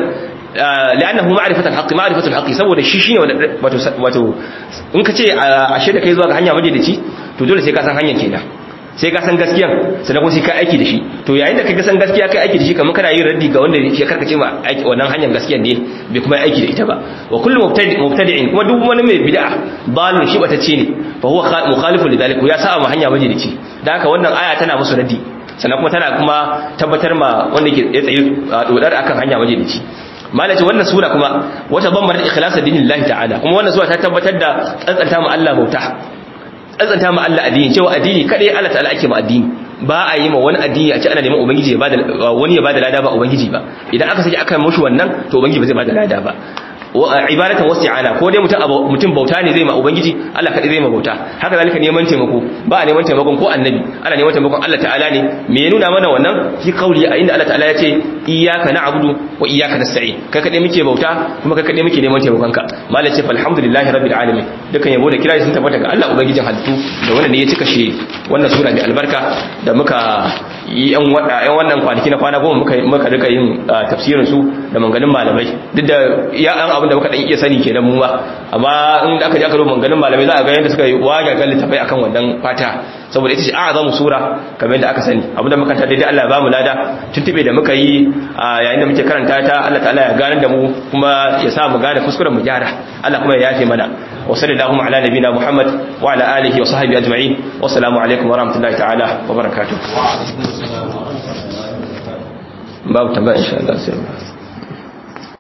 لانه معرفه الحق معرفه الحق saboda shi shine wato wato in ka ce ashe da kai zuwa ga hanya majalici to dole sai ka san hanyar kenan sai ka san gaskiyan sannan kuma sai ka aiki da shi to yayin da ka san gaskiya kai aiki da shi kamar kana yin raddi ga wanda ya karkace ma aiki wannan hanyar gaskiyan ne bai kuma aiki da ita ba wa kullu mubtadi'in kuma duk wani mai bid'a dalil shi bata ce ne fa huwa mukhalifu lidalik ya sa ma hanya majalici dan haka wannan aya tana musu raddi sannan kuma tana kuma tabbatar ma wanda ke tsaye dodar akan hanya majalici malaci wannan sura kuma wata bambar ikhlas dinillahi ta'ala kuma wannan sura ta tabbatar da tsantsanta mu Allah bauta tsantsanta mu Allah addini cewa addini kadai Allah ta'ala ake mu addini ba a yi ma wani addini a ce ana neman ubangiji ya bada wani ya bada lada ba ubangiji ba idan aka saki aka mushi wannan to ubangiji ba zai bada lada ba ibadatan wasi'ana ko dai mutum mutum bauta ne zai ma ubangiji Allah kadai zai ma bauta haka zalika neman taimako ba a neman taimakon ko annabi ana neman taimakon Allah ta'ala ne me ya nuna mana wannan fi kauli a inda Allah ta'ala ya ce iyyaka na'budu wa iyyaka nasta'in kai kadai muke bauta kuma kai kadai muke neman taimakon ka malai ce alhamdulillahi rabbil alamin dukan yabo da kira sun tabbata ga Allah ubangijin halittu da wannan ne ya cika shi wannan sura mai albarka da muka yi yan wannan kwanaki na kwana goma muka muka rika yin tafsirin su da manganin malamai duk da ya an abin da muka dan iya sani kenan mu ma amma in aka ji aka rubuta manganin malamai za a ga yadda suka yi waga ga littafai akan wannan fata saboda ita ce a'zamu sura kamar yadda aka sani abin da muka ta daidai Allah ya bamu lada tuntube da muka yi yayin da muke karanta ta Allah ta'ala ya gane da mu kuma ya sa mu gane kuskuren mu gyara Allah kuma ya yafe mana wa sallallahu ala nabina Muhammad wa ala alihi wa sahbihi ajma'in wa assalamu alaikum wa rahmatullahi ta'ala wa barakatuh babu tambaya insha Allah sai